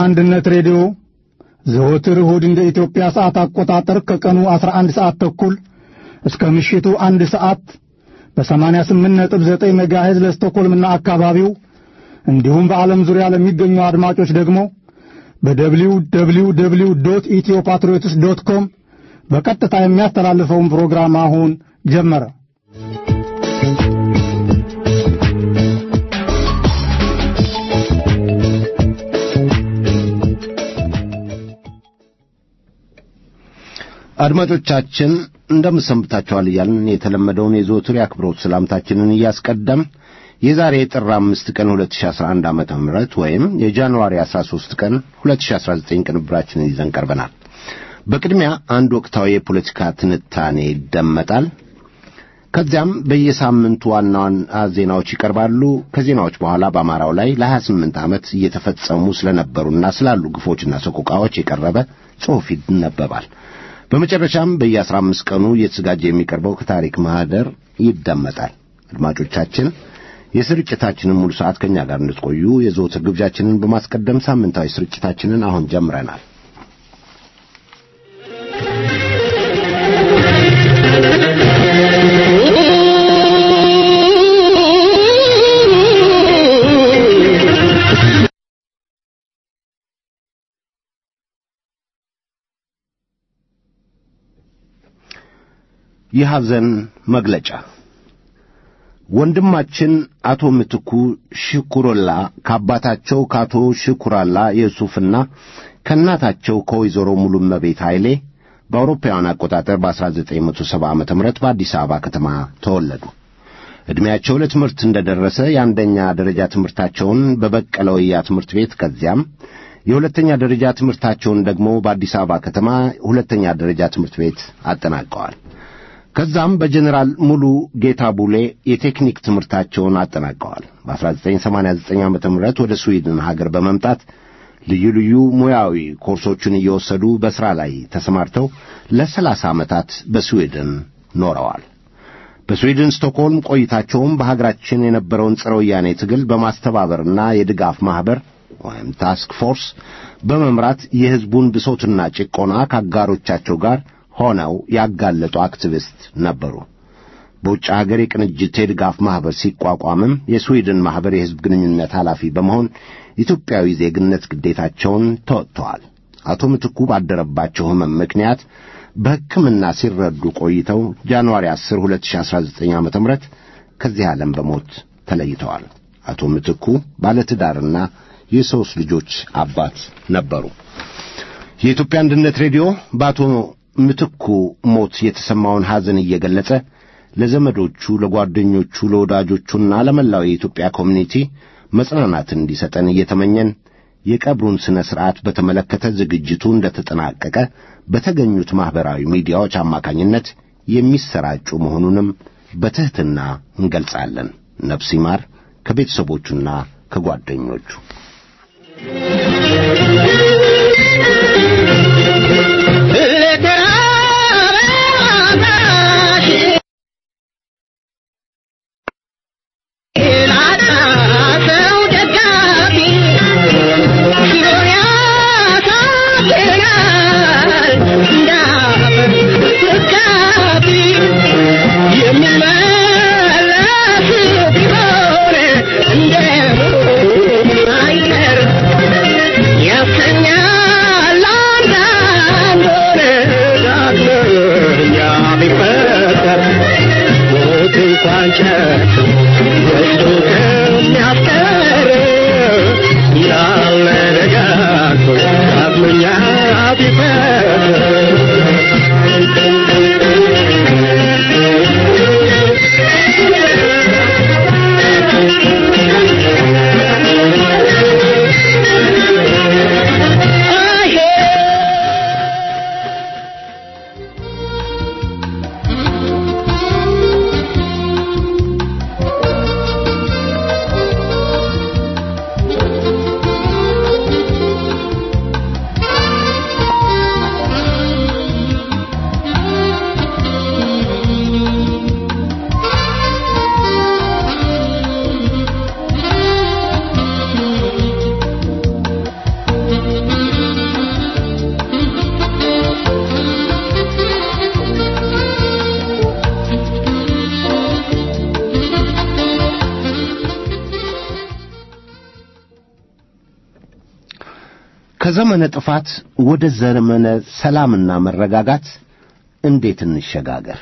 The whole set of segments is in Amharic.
አንድነት ሬዲዮ ዘወትር እሁድ እንደ ኢትዮጵያ ሰዓት አቆጣጠር ከቀኑ 11 ሰዓት ተኩል እስከ ምሽቱ አንድ ሰዓት በ88.9 ሜጋሄዝ ለስቶኮልምና አካባቢው እንዲሁም በዓለም ዙሪያ ለሚገኙ አድማጮች ደግሞ በደብሊው ደብሊው ደብሊው ዶት ኢትዮ ፓትሪዮትስ ዶት ኮም በቀጥታ የሚያስተላልፈውን ፕሮግራም አሁን ጀመረ። አድማጮቻችን እንደምሰንብታችኋል እያልን የተለመደውን የዘወትር የአክብሮት ሰላምታችንን እያስቀደም የዛሬ ጥር አምስት ቀን 2011 ዓመተ ምህረት ወይም የጃንዋሪ 13 ቀን 2019 ቅንብራችንን ይዘን ቀርበናል። በቅድሚያ አንድ ወቅታዊ የፖለቲካ ትንታኔ ይደመጣል። ከዚያም በየሳምንቱ ዋና ዋና ዜናዎች ይቀርባሉ። ከዜናዎች በኋላ በአማራው ላይ ለ28 ዓመት እየተፈጸሙ ስለነበሩና ስላሉ ግፎችና ሰቆቃዎች የቀረበ ጽሑፍ ይነበባል። በመጨረሻም በየአስራ አምስት ቀኑ እየተዘጋጀ የሚቀርበው ከታሪክ ማህደር ይደመጣል። አድማጮቻችን የስርጭታችንን ሙሉ ሰዓት ከእኛ ጋር እንድትቆዩ የዘወትር ግብዣችንን በማስቀደም ሳምንታዊ ስርጭታችንን አሁን ጀምረናል። የሐዘን መግለጫ ወንድማችን አቶ ምትኩ ሽኩሮላ ከአባታቸው ከአቶ ሽኩራላ የሱፍና ከእናታቸው ከወይዘሮ ሙሉመቤት ኃይሌ በአውሮፓውያን አቆጣጠር በ1970 ዓ ም በአዲስ አበባ ከተማ ተወለዱ። ዕድሜያቸው ለትምህርት እንደ ደረሰ የአንደኛ ደረጃ ትምህርታቸውን በበቀለ ወያ ትምህርት ቤት ከዚያም የሁለተኛ ደረጃ ትምህርታቸውን ደግሞ በአዲስ አበባ ከተማ ሁለተኛ ደረጃ ትምህርት ቤት አጠናቀዋል። ከዛም በጀኔራል ሙሉ ጌታ ቡሌ የቴክኒክ ትምህርታቸውን አጠናቀዋል። በ1989 ዓ ም ወደ ስዊድን ሀገር በመምጣት ልዩ ልዩ ሙያዊ ኮርሶችን እየወሰዱ በሥራ ላይ ተሰማርተው ለሰላሳ ዓመታት በስዊድን ኖረዋል። በስዊድን ስቶክሆልም ቆይታቸውም በሀገራችን የነበረውን ጸረ ወያኔ ትግል በማስተባበርና የድጋፍ ማኅበር ወይም ታስክ ፎርስ በመምራት የሕዝቡን ብሶትና ጭቆና ከአጋሮቻቸው ጋር ሆነው ያጋለጡ አክቲቪስት ነበሩ። በውጭ ሀገር የቅንጅት የድጋፍ ማኅበር ሲቋቋምም የስዊድን ማኅበር የሕዝብ ግንኙነት ኃላፊ በመሆን ኢትዮጵያዊ ዜግነት ግዴታቸውን ተወጥተዋል። አቶ ምትኩ ባደረባቸው ሕመም ምክንያት በሕክምና ሲረዱ ቆይተው ጃንዋሪ 10 2019 ዓ ም ከዚህ ዓለም በሞት ተለይተዋል። አቶ ምትኩ ባለትዳርና የሦስት ልጆች አባት ነበሩ። የኢትዮጵያ አንድነት ሬዲዮ በአቶ ምትኩ ሞት የተሰማውን ሐዘን እየገለጸ ለዘመዶቹ፣ ለጓደኞቹ፣ ለወዳጆቹና ለመላው የኢትዮጵያ ኮሚኒቲ መጽናናትን እንዲሰጠን እየተመኘን የቀብሩን ሥነ ሥርዓት በተመለከተ ዝግጅቱ እንደተጠናቀቀ በተገኙት ማኅበራዊ ሚዲያዎች አማካኝነት የሚሰራጩ መሆኑንም በትሕትና እንገልጻለን። ነፍስ ይማር ከቤተሰቦቹና ከጓደኞቹ Yeah. ከዘመነ ጥፋት ወደ ዘመነ ሰላምና መረጋጋት እንዴት እንሸጋገር?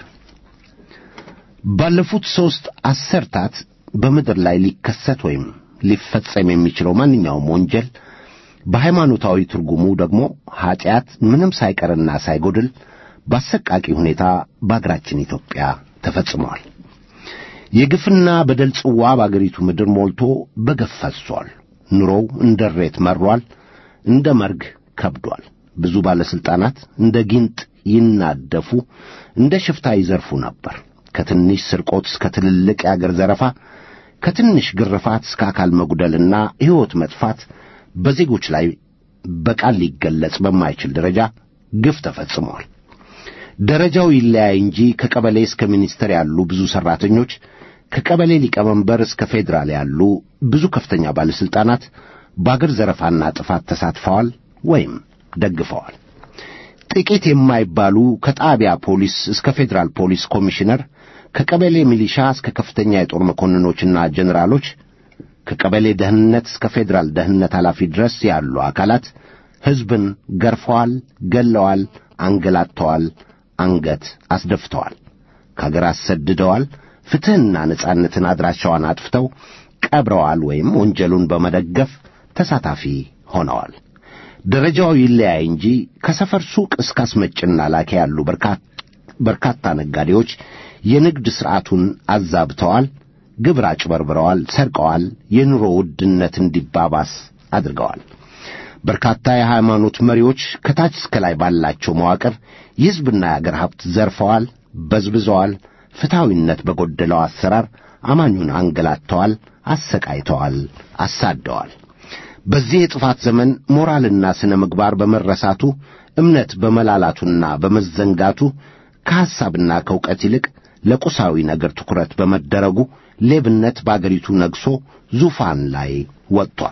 ባለፉት ሦስት አሰርታት በምድር ላይ ሊከሰት ወይም ሊፈጸም የሚችለው ማንኛውም ወንጀል በሃይማኖታዊ ትርጉሙ ደግሞ ኀጢአት ምንም ሳይቀርና ሳይጎድል በአሰቃቂ ሁኔታ በአገራችን ኢትዮጵያ ተፈጽመዋል። የግፍና በደል ጽዋ በአገሪቱ ምድር ሞልቶ በገፍ ፈስሷል። ኑሮው እንደ ሬት መሯል፣ እንደ መርግ ከብዷል። ብዙ ባለሥልጣናት እንደ ጊንጥ ይናደፉ፣ እንደ ሽፍታ ይዘርፉ ነበር። ከትንሽ ስርቆት እስከ ትልልቅ የአገር ዘረፋ፣ ከትንሽ ግርፋት እስከ አካል መጉደልና ሕይወት መጥፋት በዜጎች ላይ በቃል ሊገለጽ በማይችል ደረጃ ግፍ ተፈጽመዋል። ደረጃው ይለያይ እንጂ ከቀበሌ እስከ ሚኒስትር ያሉ ብዙ ሠራተኞች፣ ከቀበሌ ሊቀመንበር እስከ ፌዴራል ያሉ ብዙ ከፍተኛ ባለሥልጣናት በአገር ዘረፋና ጥፋት ተሳትፈዋል ወይም ደግፈዋል። ጥቂት የማይባሉ ከጣቢያ ፖሊስ እስከ ፌዴራል ፖሊስ ኮሚሽነር፣ ከቀበሌ ሚሊሻ እስከ ከፍተኛ የጦር መኮንኖችና ጀኔራሎች ከቀበሌ ደህንነት እስከ ፌዴራል ደህንነት ኃላፊ ድረስ ያሉ አካላት ሕዝብን ገርፈዋል፣ ገለዋል፣ አንገላተዋል፣ አንገት አስደፍተዋል፣ ከአገር አሰድደዋል፣ ፍትሕና ነጻነትን አድራሻዋን አጥፍተው ቀብረዋል ወይም ወንጀሉን በመደገፍ ተሳታፊ ሆነዋል። ደረጃው ይለያይ እንጂ ከሰፈር ሱቅ እስከ አስመጭና ላኪ ያሉ በርካታ ነጋዴዎች የንግድ ሥርዓቱን አዛብተዋል፣ ግብር አጭበርብረዋል፣ ሰርቀዋል፣ የኑሮ ውድነት እንዲባባስ አድርገዋል። በርካታ የሃይማኖት መሪዎች ከታች እስከ ላይ ባላቸው መዋቅር የሕዝብና የአገር ሀብት ዘርፈዋል፣ በዝብዘዋል፣ ፍትሐዊነት በጎደለው አሰራር አማኙን አንገላተዋል፣ አሰቃይተዋል፣ አሳደዋል። በዚህ የጥፋት ዘመን ሞራልና ሥነ ምግባር በመረሳቱ እምነት በመላላቱና በመዘንጋቱ ከሐሳብና ከእውቀት ይልቅ ለቁሳዊ ነገር ትኩረት በመደረጉ ሌብነት በአገሪቱ ነግሶ ዙፋን ላይ ወጥቷል።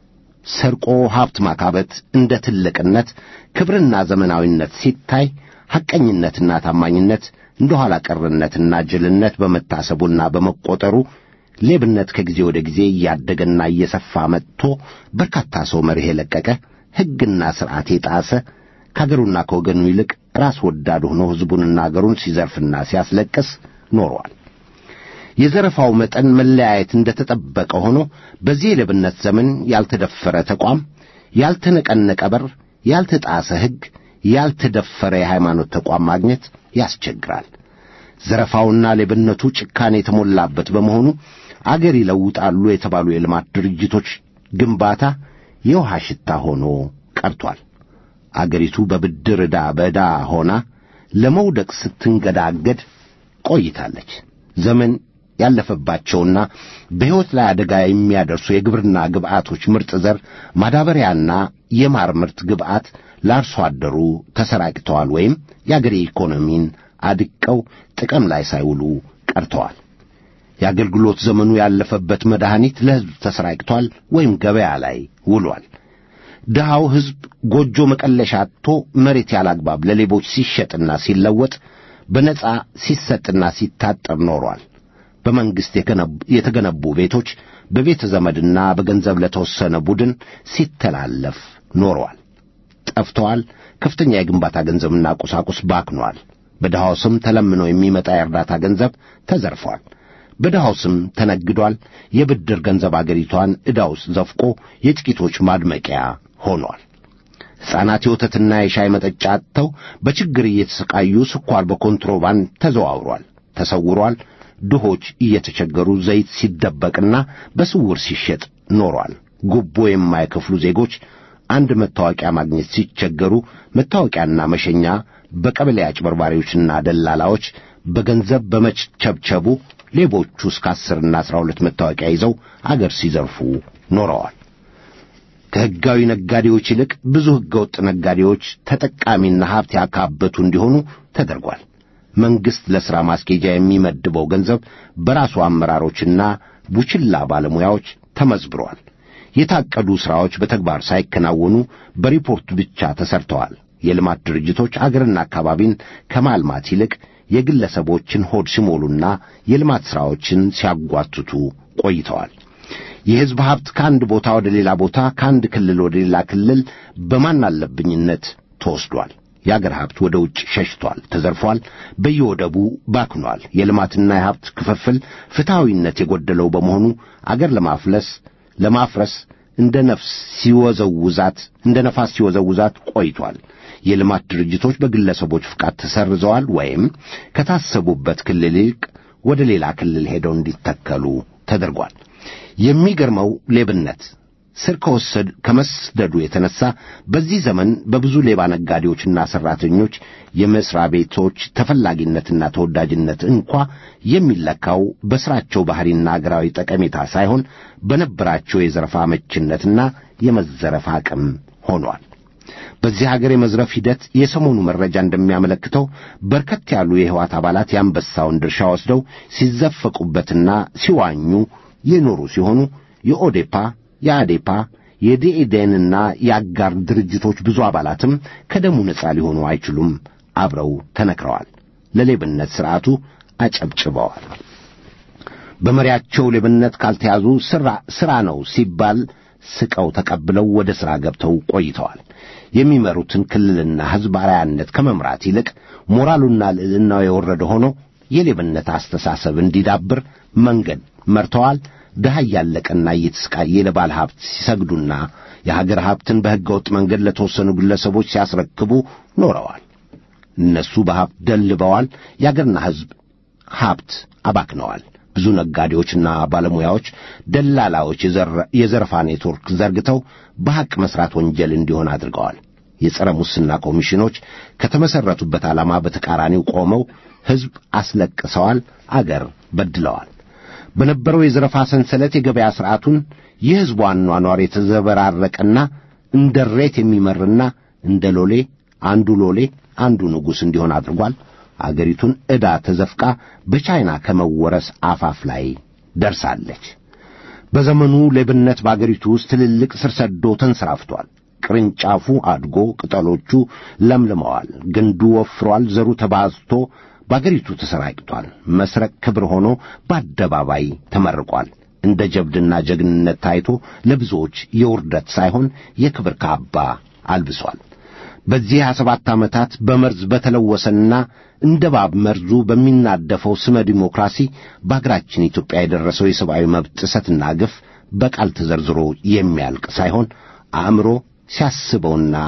ሰርቆ ሀብት ማካበት እንደ ትልቅነት፣ ክብርና ዘመናዊነት ሲታይ ሐቀኝነትና ታማኝነት እንደ ኋላ ቀርነትና ጅልነት በመታሰቡና በመቆጠሩ ሌብነት ከጊዜ ወደ ጊዜ እያደገና እየሰፋ መጥቶ በርካታ ሰው መርህ የለቀቀ ሕግና ሥርዓት የጣሰ ከአገሩና ከወገኑ ይልቅ ራስ ወዳድ ሆኖ ሕዝቡንና አገሩን ሲዘርፍና ሲያስለቅስ ኖሯል። የዘረፋው መጠን መለያየት እንደ ተጠበቀ ሆኖ በዚህ የሌብነት ዘመን ያልተደፈረ ተቋም፣ ያልተነቀነቀ በር፣ ያልተጣሰ ሕግ፣ ያልተደፈረ የሃይማኖት ተቋም ማግኘት ያስቸግራል። ዘረፋውና ሌብነቱ ጭካኔ የተሞላበት በመሆኑ አገር ይለውጣሉ የተባሉ የልማት ድርጅቶች ግንባታ የውሃ ሽታ ሆኖ ቀርቷል። አገሪቱ በብድር ዕዳ በዕዳ ሆና ለመውደቅ ስትንገዳገድ ቆይታለች። ዘመን ያለፈባቸውና በሕይወት ላይ አደጋ የሚያደርሱ የግብርና ግብዓቶች ምርጥ ዘር፣ ማዳበሪያና የማር ምርት ግብዓት ለአርሶ አደሩ ተሰራጭተዋል ወይም የአገሬ ኢኮኖሚን አድቀው ጥቅም ላይ ሳይውሉ ቀርተዋል። የአገልግሎት ዘመኑ ያለፈበት መድኃኒት ለሕዝብ ተሰራጭቷል ወይም ገበያ ላይ ውሏል። ድሃው ሕዝብ ጎጆ መቀለሻ አጥቶ መሬት ያላግባብ ለሌቦች ሲሸጥና ሲለወጥ በነጻ ሲሰጥና ሲታጠር ኖሯል። በመንግሥት የተገነቡ ቤቶች በቤተ ዘመድና በገንዘብ ለተወሰነ ቡድን ሲተላለፍ ኖረዋል፣ ጠፍተዋል። ከፍተኛ የግንባታ ገንዘብና ቁሳቁስ ባክኗል። በድሃው ስም ተለምኖ የሚመጣ የእርዳታ ገንዘብ ተዘርፏል። በድሃው ስም ተነግዷል። የብድር ገንዘብ አገሪቷን ዕዳ ውስጥ ዘፍቆ የጥቂቶች ማድመቂያ ሆኗል። ሕፃናት የወተትና የሻይ መጠጫ አጥተው በችግር እየተሰቃዩ ስኳር በኮንትሮባንድ ተዘዋውሯል፣ ተሰውሯል። ድሆች እየተቸገሩ ዘይት ሲደበቅና በስውር ሲሸጥ ኖሯል። ጉቦ የማይከፍሉ ዜጎች አንድ መታወቂያ ማግኘት ሲቸገሩ መታወቂያና መሸኛ በቀበሌ አጭበርባሪዎችና ደላላዎች በገንዘብ በመቸብቸቡ ሌቦቹ እስከ አስርና አስራ ሁለት መታወቂያ ይዘው አገር ሲዘርፉ ኖረዋል። ከሕጋዊ ነጋዴዎች ይልቅ ብዙ ሕገወጥ ነጋዴዎች ተጠቃሚና ሀብት ያካበቱ እንዲሆኑ ተደርጓል። መንግሥት ለሥራ ማስኬጃ የሚመድበው ገንዘብ በራሱ አመራሮችና ቡችላ ባለሙያዎች ተመዝብሯል። የታቀዱ ሥራዎች በተግባር ሳይከናወኑ በሪፖርት ብቻ ተሰርተዋል። የልማት ድርጅቶች አገርና አካባቢን ከማልማት ይልቅ የግለሰቦችን ሆድ ሲሞሉና የልማት ሥራዎችን ሲያጓትቱ ቆይተዋል። የሕዝብ ሀብት ከአንድ ቦታ ወደ ሌላ ቦታ፣ ከአንድ ክልል ወደ ሌላ ክልል በማን አለብኝነት ተወስዷል። የአገር ሀብት ወደ ውጭ ሸሽቷል፣ ተዘርፏል፣ በየወደቡ ባክኗል። የልማትና የሀብት ክፍፍል ፍትሐዊነት የጎደለው በመሆኑ አገር ለማፍለስ ለማፍረስ እንደ ነፍስ ሲወዘውዛት እንደ ነፋስ ሲወዘውዛት ቆይቷል። የልማት ድርጅቶች በግለሰቦች ፍቃድ ተሰርዘዋል ወይም ከታሰቡበት ክልል ይልቅ ወደ ሌላ ክልል ሄደው እንዲተከሉ ተደርጓል። የሚገርመው ሌብነት ስር ከወሰድ ከመስደዱ የተነሳ በዚህ ዘመን በብዙ ሌባ ነጋዴዎችና ሠራተኞች የመሥሪያ ቤቶች ተፈላጊነትና ተወዳጅነት እንኳ የሚለካው በሥራቸው ባሕሪና አገራዊ ጠቀሜታ ሳይሆን በነበራቸው የዘረፋ አመችነትና የመዘረፍ አቅም ሆኗል። በዚህ ሀገር የመዝረፍ ሂደት የሰሞኑ መረጃ እንደሚያመለክተው በርከት ያሉ የሕወሓት አባላት የአንበሳውን ድርሻ ወስደው ሲዘፈቁበትና ሲዋኙ የኖሩ ሲሆኑ የኦዴፓ የአዴፓ የዲኤዴንና የአጋር ድርጅቶች ብዙ አባላትም ከደሙ ነጻ ሊሆኑ አይችሉም፣ አብረው ተነክረዋል። ለሌብነት ሥርዓቱ አጨብጭበዋል። በመሪያቸው ሌብነት ካልተያዙ ሥራ ነው ሲባል ስቀው ተቀብለው ወደ ሥራ ገብተው ቆይተዋል። የሚመሩትን ክልልና ሕዝብ አርአያነት ከመምራት ይልቅ ሞራሉና ልዕልናው የወረደ ሆኖ የሌብነት አስተሳሰብ እንዲዳብር መንገድ መርተዋል። ድሃ እያለቀና እየተሰቃየ ለባለ ሀብት ሲሰግዱና የሀገር ሀብትን በሕገ ወጥ መንገድ ለተወሰኑ ግለሰቦች ሲያስረክቡ ኖረዋል። እነሱ በሀብት ደልበዋል። የአገርና ሕዝብ ሀብት አባክነዋል። ብዙ ነጋዴዎችና ባለሙያዎች፣ ደላላዎች የዘረፋ ኔትወርክ ዘርግተው በሐቅ መሥራት ወንጀል እንዲሆን አድርገዋል። የጸረ ሙስና ኮሚሽኖች ከተመሠረቱበት ዓላማ በተቃራኒው ቆመው ሕዝብ አስለቅሰዋል፣ አገር በድለዋል። በነበረው የዘረፋ ሰንሰለት የገበያ ሥርዓቱን የሕዝቡ አኗኗር የተዘበራረቀና እንደ ሬት የሚመርና እንደ ሎሌ አንዱ ሎሌ አንዱ ንጉሥ እንዲሆን አድርጓል። አገሪቱን ዕዳ ተዘፍቃ በቻይና ከመወረስ አፋፍ ላይ ደርሳለች። በዘመኑ ሌብነት በአገሪቱ ውስጥ ትልልቅ ስር ሰዶ ተንሰራፍቷል። ቅርንጫፉ አድጎ ቅጠሎቹ ለምልመዋል። ግንዱ ወፍሯል። ዘሩ ተባዝቶ በአገሪቱ ተሰራጭቷል። መስረቅ ክብር ሆኖ በአደባባይ ተመርቋል። እንደ ጀብድና ጀግንነት ታይቶ ለብዙዎች የውርደት ሳይሆን የክብር ካባ አልብሷል። በዚህ ሀያ ሰባት ዓመታት በመርዝ በተለወሰና እንደ ባብ መርዙ በሚናደፈው ስመ ዲሞክራሲ በአገራችን ኢትዮጵያ የደረሰው የሰብአዊ መብት ጥሰትና ግፍ በቃል ተዘርዝሮ የሚያልቅ ሳይሆን አእምሮ ሲያስበውና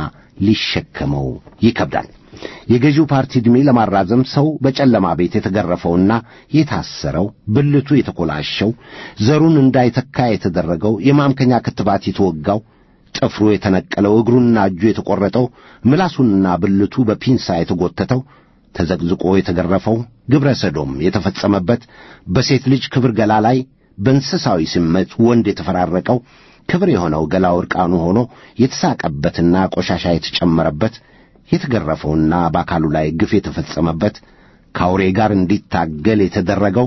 ሊሸከመው ይከብዳል። የገዢው ፓርቲ ዕድሜ ለማራዘም ሰው በጨለማ ቤት የተገረፈውና የታሰረው ብልቱ የተኮላሸው ዘሩን እንዳይተካ የተደረገው የማምከኛ ክትባት የተወጋው ጥፍሩ የተነቀለው እግሩና እጁ የተቈረጠው ምላሱንና ብልቱ በፒንሳ የተጎተተው ተዘቅዝቆ የተገረፈው ግብረ ሰዶም የተፈጸመበት በሴት ልጅ ክብር ገላ ላይ በእንስሳዊ ስሜት ወንድ የተፈራረቀው ክብር የሆነው ገላው ዕርቃኑ ሆኖ የተሳቀበትና ቆሻሻ የተጨመረበት የተገረፈውና በአካሉ ላይ ግፍ የተፈጸመበት ከአውሬ ጋር እንዲታገል የተደረገው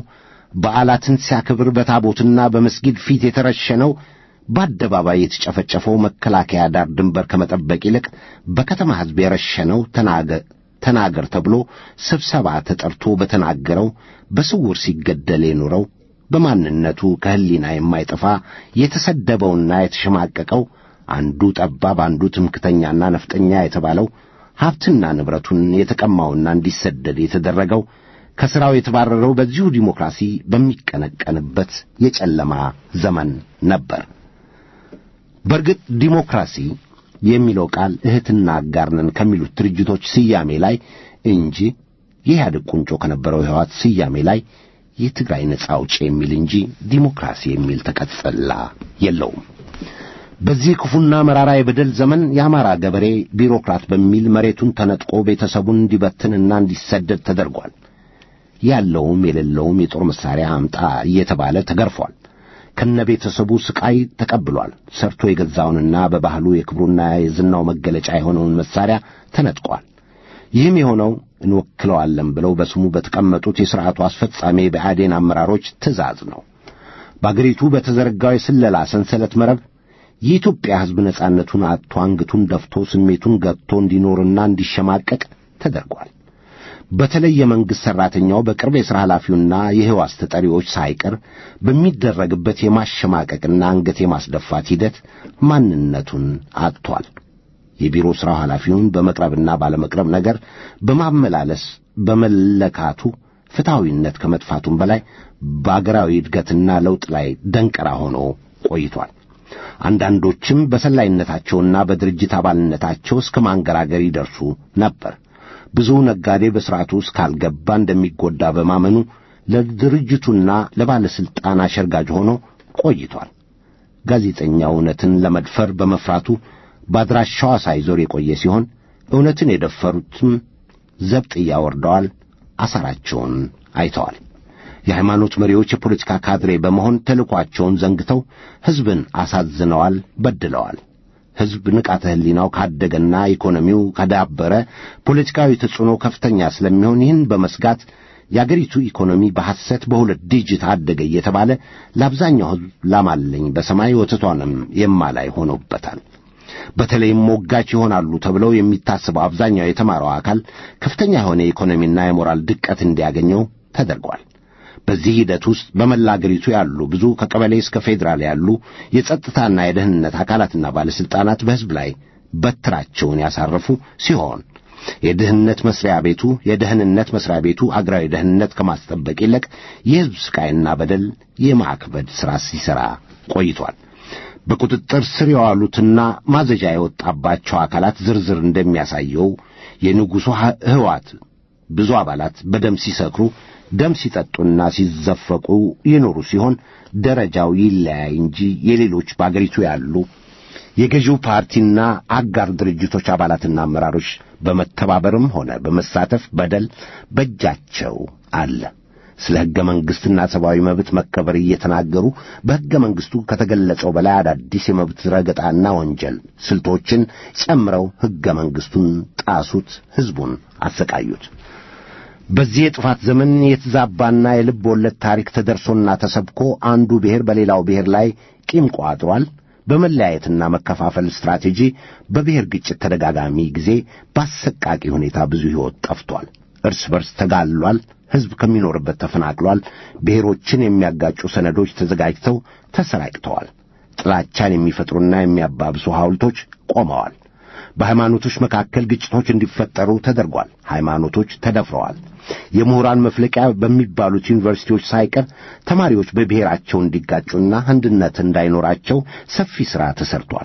በዓላትን ሲያክብር በታቦትና በመስጊድ ፊት የተረሸነው በአደባባይ የተጨፈጨፈው መከላከያ ዳር ድንበር ከመጠበቅ ይልቅ በከተማ ሕዝብ የረሸነው ተናገር ተብሎ ስብሰባ ተጠርቶ በተናገረው በስውር ሲገደል የኖረው በማንነቱ ከሕሊና የማይጠፋ የተሰደበውና የተሸማቀቀው አንዱ ጠባብ አንዱ ትምክተኛና ነፍጠኛ የተባለው ሀብትና ንብረቱን የተቀማውና እንዲሰደድ የተደረገው ከሥራው የተባረረው በዚሁ ዲሞክራሲ በሚቀነቀንበት የጨለማ ዘመን ነበር። በእርግጥ ዲሞክራሲ የሚለው ቃል እህትና አጋር ነን ከሚሉት ድርጅቶች ስያሜ ላይ እንጂ የኢህአዴግ ቁንጮ ከነበረው የሕወሓት ስያሜ ላይ የትግራይ ነጻ አውጪ የሚል እንጂ ዲሞክራሲ የሚል ተቀጽላ የለውም። በዚህ ክፉና መራራ የበደል ዘመን የአማራ ገበሬ ቢሮክራት በሚል መሬቱን ተነጥቆ ቤተሰቡን እንዲበትንና እንዲሰደድ ተደርጓል። ያለውም የሌለውም የጦር መሳሪያ አምጣ እየተባለ ተገርፏል። ከነ ቤተሰቡ ስቃይ ተቀብሏል። ሰርቶ የገዛውንና በባህሉ የክብሩና የዝናው መገለጫ የሆነውን መሳሪያ ተነጥቋል። ይህም የሆነው እንወክለዋለን ብለው በስሙ በተቀመጡት የሥርዓቱ አስፈጻሚ የብአዴን አመራሮች ትእዛዝ ነው። በአገሪቱ በተዘረጋው የስለላ ሰንሰለት መረብ የኢትዮጵያ ሕዝብ ነጻነቱን አጥቶ አንገቱን ደፍቶ ስሜቱን ገጥቶ እንዲኖርና እንዲሸማቀቅ ተደርጓል። በተለይ የመንግሥት ሠራተኛው በቅርብ የሥራ ኃላፊውና የሕዋስ ተጠሪዎች ሳይቀር በሚደረግበት የማሸማቀቅና አንገት የማስደፋት ሂደት ማንነቱን አጥቷል። የቢሮ ሥራው ኃላፊውን በመቅረብና ባለመቅረብ ነገር በማመላለስ በመለካቱ ፍትሐዊነት ከመጥፋቱም በላይ በአገራዊ እድገትና ለውጥ ላይ ደንቀራ ሆኖ ቆይቷል። አንዳንዶችም በሰላይነታቸውና በድርጅት አባልነታቸው እስከ ማንገራገር ይደርሱ ነበር። ብዙ ነጋዴ በሥርዓቱ ውስጥ ካልገባ እንደሚጎዳ በማመኑ ለድርጅቱና ለባለሥልጣን አሸርጋጅ ሆኖ ቆይቷል። ጋዜጠኛ እውነትን ለመድፈር በመፍራቱ በአድራሻዋ ሳይዞር የቆየ ሲሆን እውነትን የደፈሩትም ዘብጥያ ወርደዋል፣ አሳራቸውን አይተዋል። የሃይማኖት መሪዎች የፖለቲካ ካድሬ በመሆን ተልኳቸውን ዘንግተው ሕዝብን አሳዝነዋል፣ በድለዋል። ሕዝብ ንቃተ ሕሊናው ካደገና ኢኮኖሚው ከዳበረ ፖለቲካዊ ተጽዕኖ ከፍተኛ ስለሚሆን ይህን በመስጋት የአገሪቱ ኢኮኖሚ በሐሰት በሁለት ዲጂት አደገ እየተባለ ለአብዛኛው ሕዝብ ላማለኝ በሰማይ ወተቷንም የማላይ ሆኖበታል። በተለይም ሞጋች ይሆናሉ ተብለው የሚታስበው አብዛኛው የተማረው አካል ከፍተኛ የሆነ የኢኮኖሚና የሞራል ድቀት እንዲያገኘው ተደርጓል። በዚህ ሂደት ውስጥ በመላ አገሪቱ ያሉ ብዙ ከቀበሌ እስከ ፌዴራል ያሉ የጸጥታና የደህንነት አካላትና ባለሥልጣናት በሕዝብ ላይ በትራቸውን ያሳረፉ ሲሆን የደህንነት መስሪያ ቤቱ የደህንነት መስሪያ ቤቱ አገራዊ ደህንነት ከማስጠበቅ ይልቅ የሕዝብ ስቃይና በደል የማክበድ ሥራ ሲሠራ ቆይቷል። በቁጥጥር ስር የዋሉትና ማዘዣ የወጣባቸው አካላት ዝርዝር እንደሚያሳየው የንጉሡ ሕዋት ብዙ አባላት በደም ሲሰክሩ ደም ሲጠጡና ሲዘፈቁ ይኖሩ ሲሆን ደረጃው ይለያይ እንጂ የሌሎች በአገሪቱ ያሉ የገዢው ፓርቲና አጋር ድርጅቶች አባላትና አመራሮች በመተባበርም ሆነ በመሳተፍ በደል በእጃቸው አለ። ስለ ሕገ መንግሥትና ሰብአዊ መብት መከበር እየተናገሩ በሕገ መንግሥቱ ከተገለጸው በላይ አዳዲስ የመብት ረገጣና ወንጀል ስልቶችን ጨምረው ሕገ መንግሥቱን ጣሱት፣ ሕዝቡን አሰቃዩት። በዚህ የጥፋት ዘመን የተዛባና የልብ ወለድ ታሪክ ተደርሶና ተሰብኮ አንዱ ብሔር በሌላው ብሔር ላይ ቂም ቋጥሯል። በመለያየትና መከፋፈል ስትራቴጂ በብሔር ግጭት ተደጋጋሚ ጊዜ በአሰቃቂ ሁኔታ ብዙ ሕይወት ጠፍቷል። እርስ በርስ ተጋሏል። ሕዝብ ከሚኖርበት ተፈናቅሏል። ብሔሮችን የሚያጋጩ ሰነዶች ተዘጋጅተው ተሰራጭተዋል። ጥላቻን የሚፈጥሩና የሚያባብሱ ሐውልቶች ቆመዋል። በሃይማኖቶች መካከል ግጭቶች እንዲፈጠሩ ተደርጓል። ሃይማኖቶች ተደፍረዋል። የምሁራን መፍለቂያ በሚባሉት ዩኒቨርሲቲዎች ሳይቀር ተማሪዎች በብሔራቸው እንዲጋጩና አንድነት እንዳይኖራቸው ሰፊ ሥራ ተሰርቷል።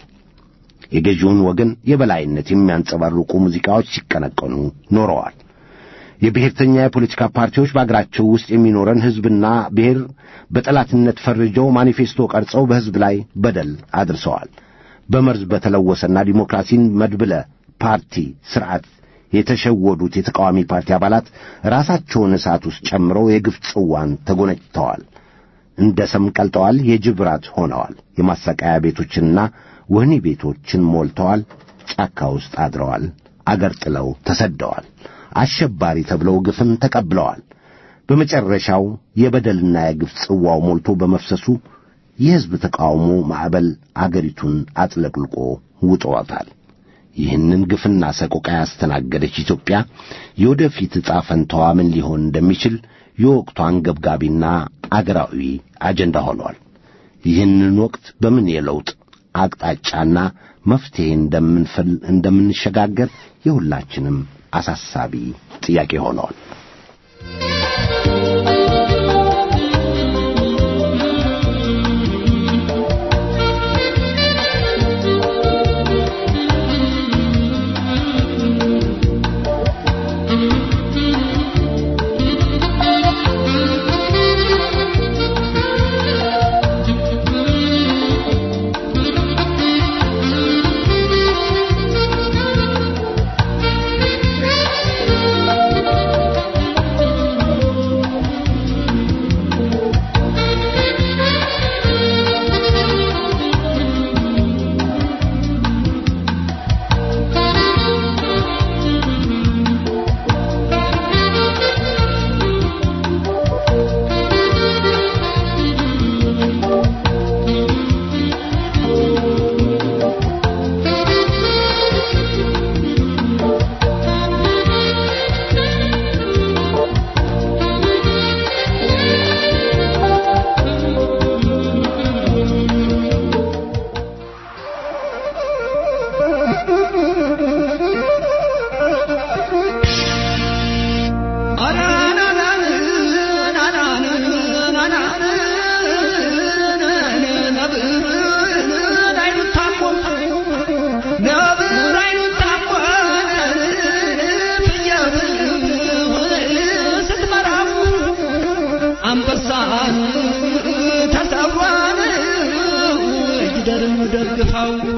የገዢውን ወገን የበላይነት የሚያንጸባርቁ ሙዚቃዎች ሲቀነቀኑ ኖረዋል። የብሔርተኛ የፖለቲካ ፓርቲዎች በአገራቸው ውስጥ የሚኖረን ሕዝብና ብሔር በጠላትነት ፈርጀው ማኒፌስቶ ቀርጸው በሕዝብ ላይ በደል አድርሰዋል። በመርዝ በተለወሰና ዲሞክራሲን መድብለ ፓርቲ ሥርዓት የተሸወዱት የተቃዋሚ ፓርቲ አባላት ራሳቸውን እሳት ውስጥ ጨምረው የግፍ ጽዋን ተጎነጭተዋል። እንደ ሰም ቀልጠዋል። የጅብ ራት ሆነዋል። የማሰቃያ ቤቶችንና ወህኒ ቤቶችን ሞልተዋል። ጫካ ውስጥ አድረዋል። አገር ጥለው ተሰደዋል። አሸባሪ ተብለው ግፍን ተቀብለዋል። በመጨረሻው የበደልና የግፍ ጽዋው ሞልቶ በመፍሰሱ የሕዝብ ተቃውሞ ማዕበል አገሪቱን አጥለቅልቆ ውጦታል። ይህንን ግፍና ሰቆቃ ያስተናገደች ኢትዮጵያ የወደፊት ዕጣ ፈንታዋ ምን ሊሆን እንደሚችል የወቅቱ አንገብጋቢና አገራዊ አጀንዳ ሆኗል። ይህንን ወቅት በምን የለውጥ አቅጣጫና መፍትሔ እንደምንፈል እንደምንሸጋገር የሁላችንም አሳሳቢ ጥያቄ ሆነዋል።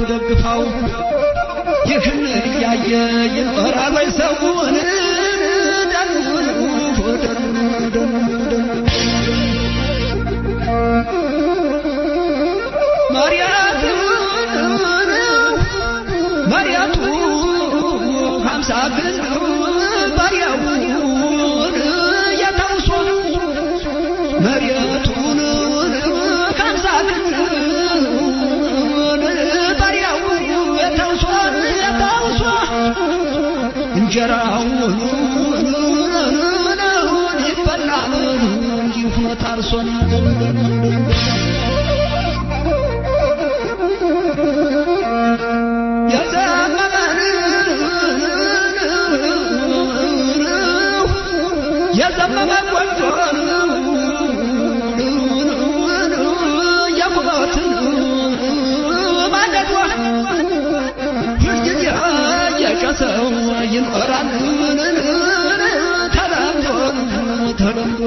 ደግፋው ይህን እያየ ይኖራል ወይ ሰውን መሪያቱ ሀምሳ ግን ባሪያውን የተውሶ መሬቱን ሀምሳ ግን ባሪያው የተውሶ የተውሶ እንጀራውን ይበላል እንጂ ሆኖ ታርሶን የዘመመ ቆንጆን የቁመትን ማደዷ ሁልጊዜ የጨሰው ይኖራል ተለምዶ ተለምዶ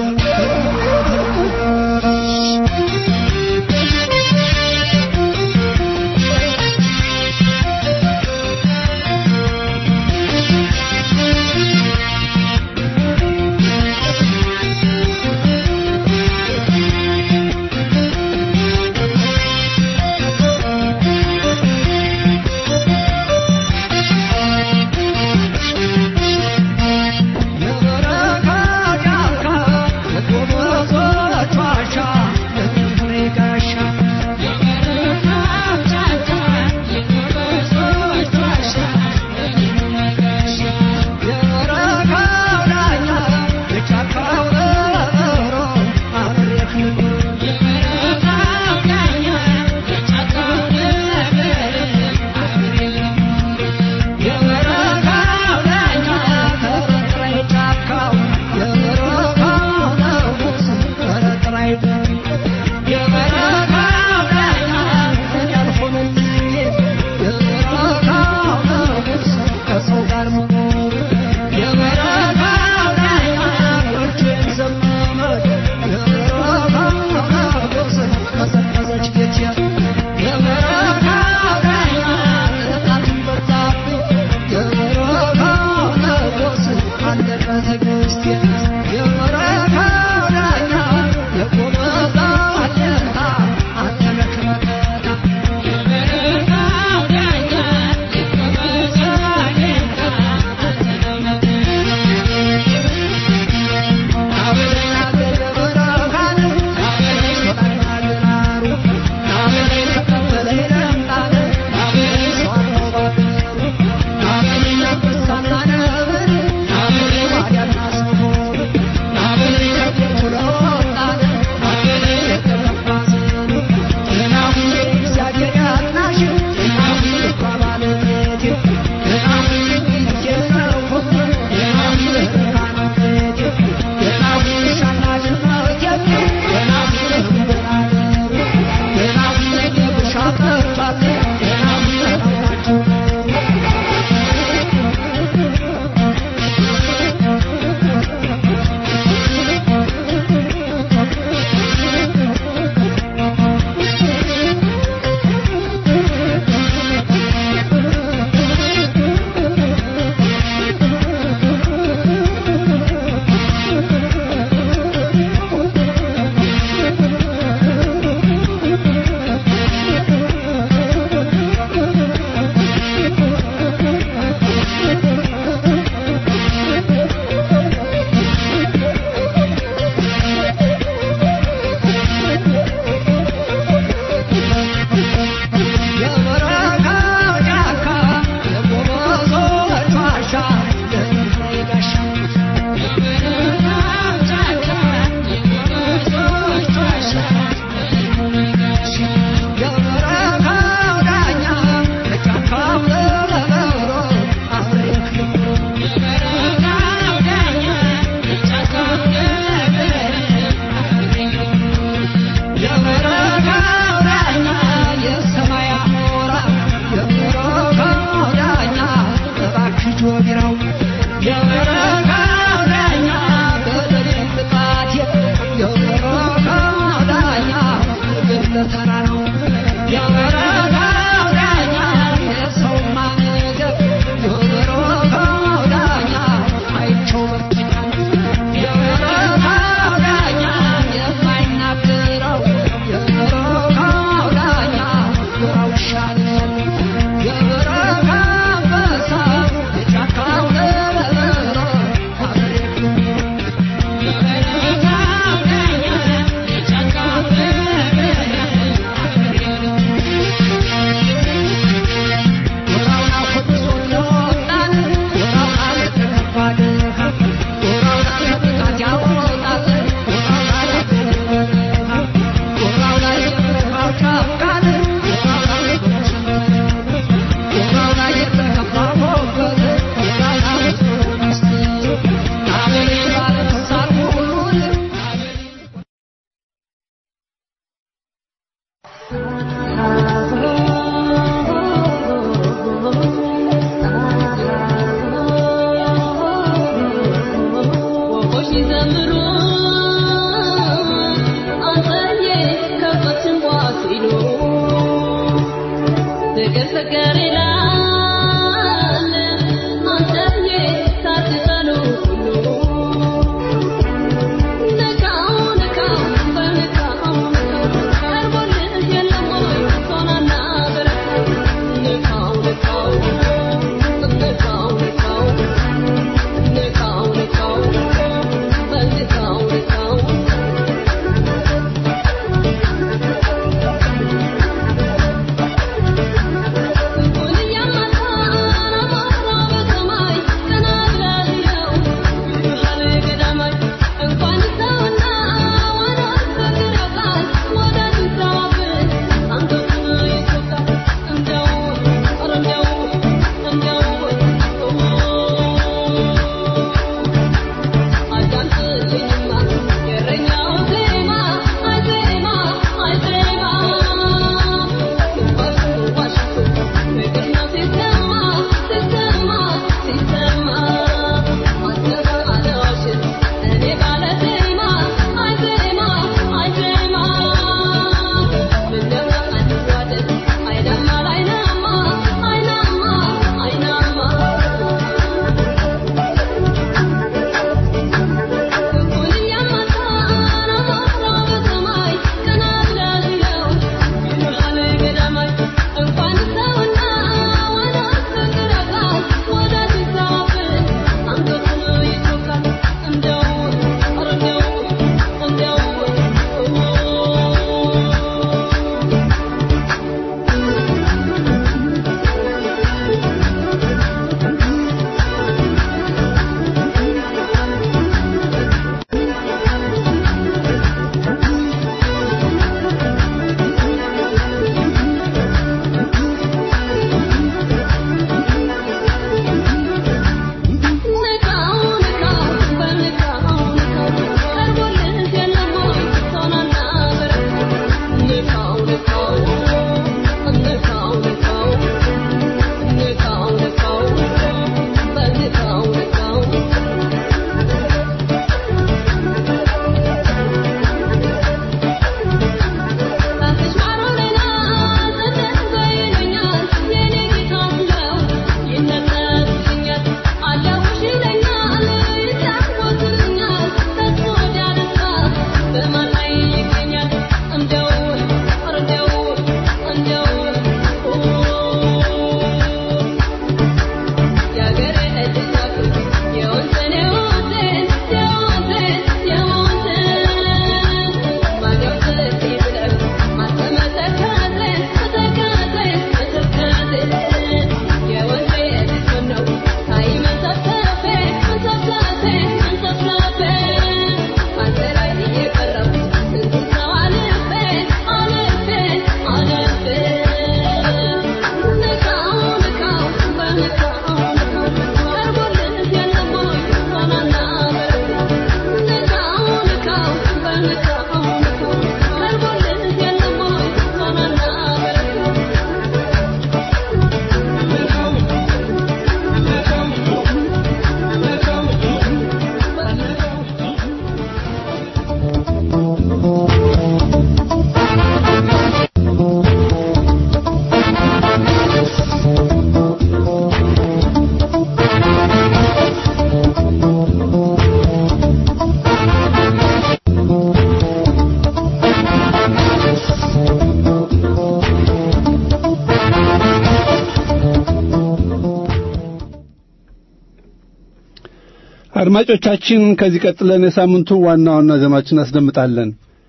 ተራራው የበረሃው ዳኛ አድማጮቻችን ከዚህ ቀጥለን የሳምንቱ ዋና ዋና ዜናዎችን እናስደምጣለን።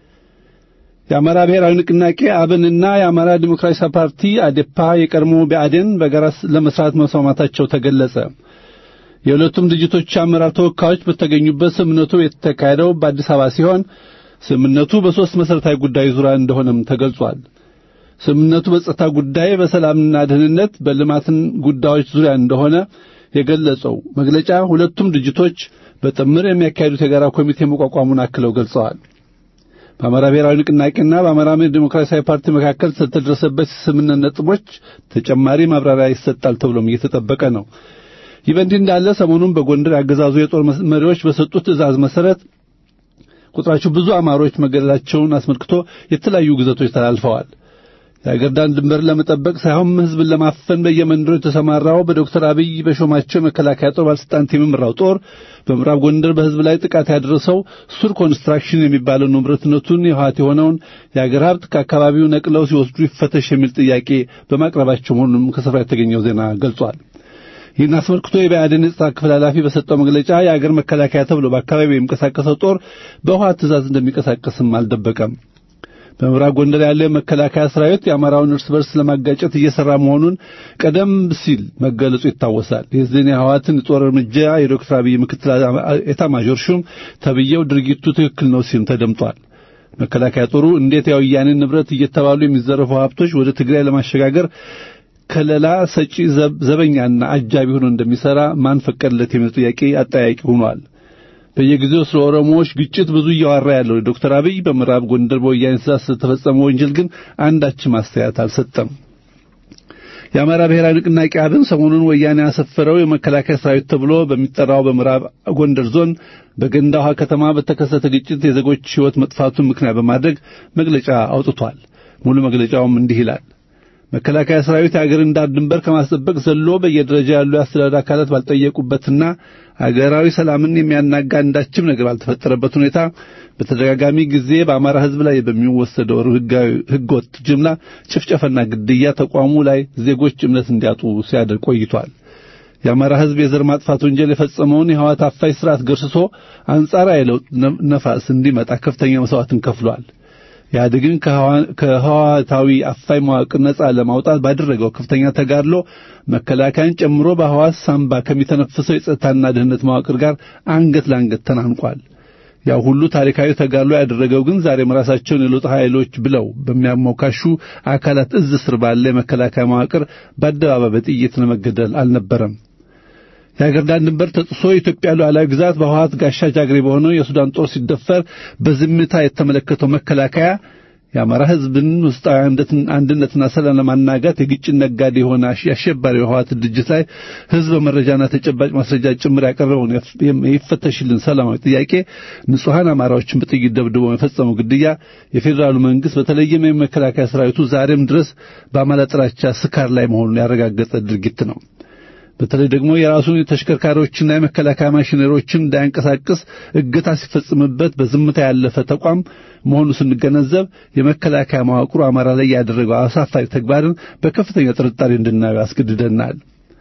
የአማራ ብሔራዊ ንቅናቄ አብንና የአማራ ዲሞክራሲያዊ ፓርቲ አዴፓ የቀድሞ ብአዴን በጋራ ለመስራት መስማማታቸው ተገለጸ። የሁለቱም ድርጅቶች አመራር ተወካዮች በተገኙበት ስምምነቱ የተካሄደው በአዲስ አበባ ሲሆን ስምምነቱ በሦስት መሠረታዊ ጉዳዮች ዙሪያ እንደሆነም ተገልጿል። ስምምነቱ በጸጥታ ጉዳይ፣ በሰላምና ደህንነት፣ በልማትን ጉዳዮች ዙሪያ እንደሆነ የገለጸው መግለጫ ሁለቱም ድርጅቶች በጥምር የሚያካሂዱት የጋራ ኮሚቴ መቋቋሙን አክለው ገልጸዋል። በአማራ ብሔራዊ ንቅናቄና በአማራ ዲሞክራሲያዊ ፓርቲ መካከል ስለተደረሰበት ስምምነት ነጥቦች ተጨማሪ ማብራሪያ ይሰጣል ተብሎም እየተጠበቀ ነው። ይህ በእንዲህ እንዳለ ሰሞኑን በጎንደር ያገዛዙ የጦር መሪዎች በሰጡት ትዕዛዝ መሠረት ቁጥራቸው ብዙ አማሮች መገደላቸውን አስመልክቶ የተለያዩ ግዘቶች ተላልፈዋል። የአገር ዳር ድንበር ለመጠበቅ ሳይሆን ሕዝብን ለማፈን በየመንደሩ የተሰማራው በዶክተር አብይ በሾማቸው የመከላከያ ጦር ባለስልጣናት የሚመራው ጦር በምዕራብ ጎንደር በሕዝብ ላይ ጥቃት ያደረሰው ሱር ኮንስትራክሽን የሚባለው ንብረትነቱን የህወሓት የሆነውን የአገር ሀብት ከአካባቢው ነቅለው ሲወስዱ ይፈተሽ የሚል ጥያቄ በማቅረባቸው መሆኑንም ከስፍራ የተገኘው ዜና ገልጿል። ይህን አስመልክቶ የብአዴን የጸጥታ ክፍል ኃላፊ በሰጠው መግለጫ የአገር መከላከያ ተብሎ በአካባቢው የሚንቀሳቀሰው ጦር በህወሓት ትእዛዝ እንደሚንቀሳቀስም አልደበቀም። በምዕራብ ጎንደር ያለው የመከላከያ ሰራዊት የአማራውን እርስ በርስ ለማጋጨት እየሰራ መሆኑን ቀደም ሲል መገለጹ ይታወሳል። የዚህን የህወሓትን የጦር እርምጃ የዶክተር አብይ ምክትል ኤታማዦር ሹም ተብዬው ድርጊቱ ትክክል ነው ሲልም ተደምጧል። መከላከያ ጦሩ እንዴት የወያኔን ንብረት እየተባሉ የሚዘረፉ ሀብቶች ወደ ትግራይ ለማሸጋገር ከለላ ሰጪ ዘበኛና አጃቢ ሆኖ እንደሚሰራ ማን ፈቀደለት የሚል ጥያቄ አጠያቂ ሆኗል። በየጊዜው ስለ ኦሮሞዎች ግጭት ብዙ እያወራ ያለው ዶክተር አብይ በምዕራብ ጎንደር በወያኔ ትእዛዝ ስለተፈጸመ ወንጀል ግን አንዳችም አስተያየት አልሰጠም። የአማራ ብሔራዊ ንቅናቄ አብን ሰሞኑን ወያኔ ያሰፈረው የመከላከያ ሰራዊት ተብሎ በሚጠራው በምዕራብ ጎንደር ዞን በገንዳ ውሃ ከተማ በተከሰተ ግጭት የዜጎች ሕይወት መጥፋቱን ምክንያት በማድረግ መግለጫ አውጥቷል። ሙሉ መግለጫውም እንዲህ ይላል። መከላከያ ሰራዊት የአገርን ዳር ድንበር ከማስጠበቅ ዘሎ በየደረጃ ያሉ የአስተዳደር አካላት ባልጠየቁበትና አገራዊ ሰላምን የሚያናጋ አንዳችም ነገር ባልተፈጠረበት ሁኔታ በተደጋጋሚ ጊዜ በአማራ ሕዝብ ላይ በሚወሰደው ሕገወጥ ጅምላ ጭፍጨፈና ግድያ ተቋሙ ላይ ዜጎች እምነት እንዲያጡ ሲያደርግ ቆይቷል። የአማራ ሕዝብ የዘር ማጥፋት ወንጀል የፈጸመውን የህወሓት አፋኝ ስርዓት ገርስሶ አንጻራዊ የለውጥ ነፋስ እንዲመጣ ከፍተኛ መስዋዕትን ከፍሏል። ኢህአዴግን ከህወሓታዊ አፋኝ መዋቅር ነጻ ለማውጣት ባደረገው ከፍተኛ ተጋድሎ መከላከያን ጨምሮ በህዋስ ሳምባ ከሚተነፍሰው የጸጥታና ደህንነት መዋቅር ጋር አንገት ለአንገት ተናንቋል። ያው ሁሉ ታሪካዊ ተጋድሎ ያደረገው ግን ዛሬም ራሳቸውን የለውጥ ኃይሎች ብለው በሚያሞካሹ አካላት እዝ ስር ባለ የመከላከያ መዋቅር በአደባባይ በጥይት ለመገደል አልነበረም። የአገር ዳር ድንበር ተጥሶ የኢትዮጵያ ሉዓላዊ ግዛት በህወሓት ጋሻ ጃግሬ በሆነው የሱዳን ጦር ሲደፈር በዝምታ የተመለከተው መከላከያ የአማራ ህዝብን ውስጣዊ አንድነትና ሰላም ለማናጋት የግጭት ነጋዴ የሆነ የአሸባሪ የህወሓት ድርጅት ላይ ህዝብ መረጃና ተጨባጭ ማስረጃ ጭምር ያቀረበውን የይፈተሽልን ሰላማዊ ጥያቄ ንጹሐን አማራዎችን በጥይት ደብድቦ የፈጸመው ግድያ የፌዴራሉ መንግስት በተለይም የመከላከያ ሰራዊቱ ዛሬም ድረስ በአማራ ጥላቻ ስካር ላይ መሆኑን ያረጋገጠ ድርጊት ነው። በተለይ ደግሞ የራሱን ተሽከርካሪዎችና የመከላከያ ማሽነሪዎችን እንዳያንቀሳቅስ እገታ ሲፈጽምበት በዝምታ ያለፈ ተቋም መሆኑ ስንገነዘብ የመከላከያ መዋቅሩ አማራ ላይ ያደረገው አሳፋሪ ተግባርን በከፍተኛ ጥርጣሬ እንድናየው ያስገድደናል።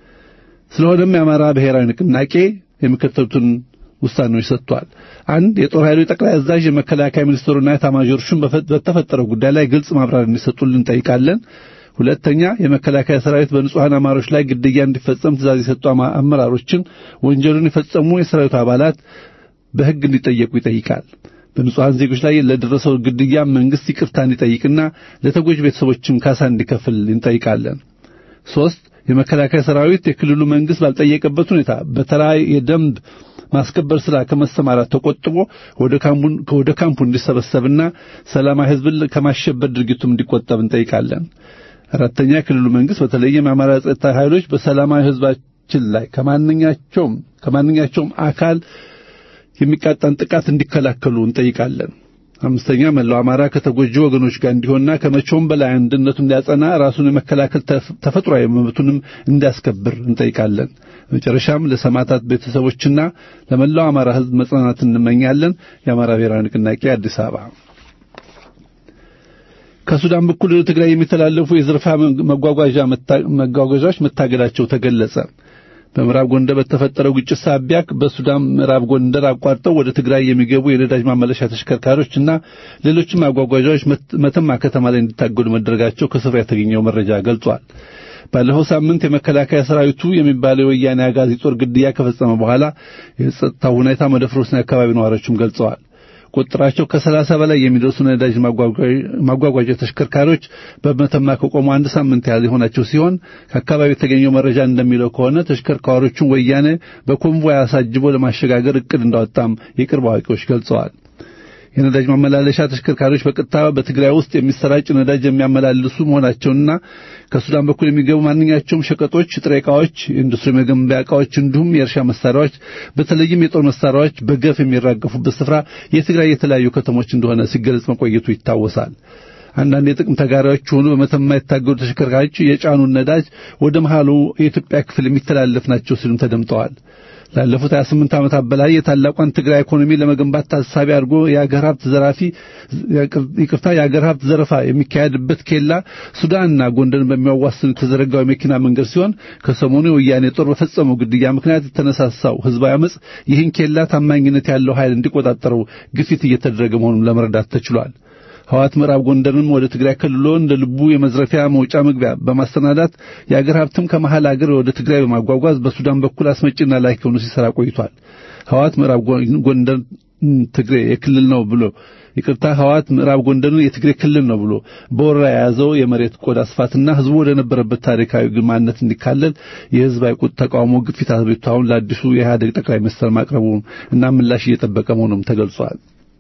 ስለሆነም የአማራ ብሔራዊ ንቅናቄ የሚከተሉትን ውሳኔዎች ሰጥቷል። አንድ የጦር ኃይሎች ጠቅላይ አዛዥ የመከላከያ ሚኒስትሩና የኤታማዦር ሹም በተፈጠረው ጉዳይ ላይ ግልጽ ማብራሪያ እንዲሰጡልን እንጠይቃለን። ሁለተኛ የመከላከያ ሰራዊት በንጹሐን አማሮች ላይ ግድያ እንዲፈጸም ትእዛዝ የሰጡ አመራሮችን ወንጀሉን የፈጸሙ የሰራዊቱ አባላት በሕግ እንዲጠየቁ ይጠይቃል። በንጹሐን ዜጎች ላይ ለደረሰው ግድያ መንግስት ይቅርታ እንዲጠይቅና ለተጎጂ ቤተሰቦችም ካሳ እንዲከፍል እንጠይቃለን። ሶስት የመከላከያ ሰራዊት የክልሉ መንግስት ባልጠየቀበት ሁኔታ በተራ የደንብ ማስከበር ስራ ከመሰማራት ተቆጥቦ ወደ ካምፑ እንዲሰበሰብና ሰላማዊ ሕዝብን ከማሸበር ድርጊቱም እንዲቆጠብ እንጠይቃለን። አራተኛ የክልሉ መንግስት በተለይም የአማራ ጸጥታ ኃይሎች በሰላማዊ ሕዝባችን ላይ ከማንኛቸውም ከማንኛቸውም አካል የሚቃጣን ጥቃት እንዲከላከሉ እንጠይቃለን። አምስተኛ መላው አማራ ከተጎጂ ወገኖች ጋር እንዲሆንና ከመቼውም በላይ አንድነቱን እንዲያጸና ራሱን የመከላከል ተፈጥሯዊ መብቱንም እንዲያስከብር እንጠይቃለን። መጨረሻም ለሰማዕታት ቤተሰቦችና ለመላው አማራ ሕዝብ መጽናናት እንመኛለን። የአማራ ብሔራዊ ንቅናቄ አዲስ አበባ። ከሱዳን በኩል ወደ ትግራይ የሚተላለፉ የዝርፋ መጓጓዣ መጓጓዣዎች መታገዳቸው ተገለጸ። በምዕራብ ጎንደር በተፈጠረው ግጭት ሳቢያ በሱዳን ምዕራብ ጎንደር አቋርጠው ወደ ትግራይ የሚገቡ የነዳጅ ማመለሻ ተሽከርካሪዎች እና ሌሎችም አጓጓዣዎች መተማ ከተማ ላይ እንዲታገዱ መደረጋቸው ከስፍራ የተገኘው መረጃ ገልጿል። ባለፈው ሳምንት የመከላከያ ሰራዊቱ የሚባለው የወያኔ አጋዚ ጦር ግድያ ከፈጸመ በኋላ የጸጥታው ሁኔታ መደፍረሱን የአካባቢ ነዋሪዎችም ገልጸዋል። ቁጥራቸው ከሰላሳ በላይ የሚደርሱ ነዳጅ ማጓጓዣ ተሽከርካሪዎች በመተማ ከቆሙ አንድ ሳምንት ያህል የሆናቸው ሲሆን ከአካባቢ የተገኘው መረጃ እንደሚለው ከሆነ ተሽከርካሪዎቹን ወያኔ በኮንቮይ አሳጅቦ ለማሸጋገር እቅድ እንዳወጣም የቅርብ አዋቂዎች ገልጸዋል። የነዳጅ ማመላለሻ ተሽከርካሪዎች በቀጥታ በትግራይ ውስጥ የሚሰራጭ ነዳጅ የሚያመላልሱ መሆናቸውና ከሱዳን በኩል የሚገቡ ማንኛቸውም ሸቀጦች፣ ጥሬ ዕቃዎች፣ የኢንዱስትሪ መገንቢያ ዕቃዎች እንዲሁም የእርሻ መሳሪያዎች በተለይም የጦር መሳሪያዎች በገፍ የሚራገፉበት ስፍራ የትግራይ የተለያዩ ከተሞች እንደሆነ ሲገለጽ መቆየቱ ይታወሳል። አንዳንድ የጥቅም ተጋሪዎች ሆኑ በመተማ የታገዱ ተሽከርካሪዎች የጫኑን ነዳጅ ወደ መሃሉ የኢትዮጵያ ክፍል የሚተላለፍ ናቸው ሲሉም ተደምጠዋል። ላለፉት 28 ዓመታት በላይ የታላቋን ትግራይ ኢኮኖሚ ለመገንባት ታሳቢ አድርጎ የአገር ሀብት ዘራፊ ይቅርታ የአገር ሀብት ዘረፋ የሚካሄድበት ኬላ ሱዳንና ጎንደርን በሚያዋስኑ የተዘረጋው የመኪና መንገድ ሲሆን ከሰሞኑ የወያኔ ጦር በፈጸመው ግድያ ምክንያት የተነሳሳው ህዝባዊ አመጽ ይህን ኬላ ታማኝነት ያለው ኃይል እንዲቆጣጠረው ግፊት እየተደረገ መሆኑን ለመረዳት ተችሏል። ህዋት ምዕራብ ጎንደርን ወደ ትግራይ ክልሎ እንደ ልቡ የመዝረፊያ መውጫ መግቢያ በማስተናዳት የአገር ሀብትም ከመሃል አገር ወደ ትግራይ በማጓጓዝ በሱዳን በኩል አስመጪና ላኪ ሆኖ ሲሰራ ቆይቷል። ህዋት ምዕራብ ጎንደር ትግሬ የክልል ነው ብሎ ይቅርታ ህዋት ምዕራብ ጎንደርን የትግሬ ክልል ነው ብሎ በወረራ የያዘው የመሬት ቆዳ ስፋትና ህዝቡ ወደ ነበረበት ታሪካዊ ግማነት እንዲካለል የህዝባዊ ቁጥ ተቃውሞ ግፊት አቤቱታውን ለአዲሱ የኢህአዴግ ጠቅላይ ሚኒስትር ማቅረቡን እና ምላሽ እየጠበቀ መሆኑም ተገልጿል።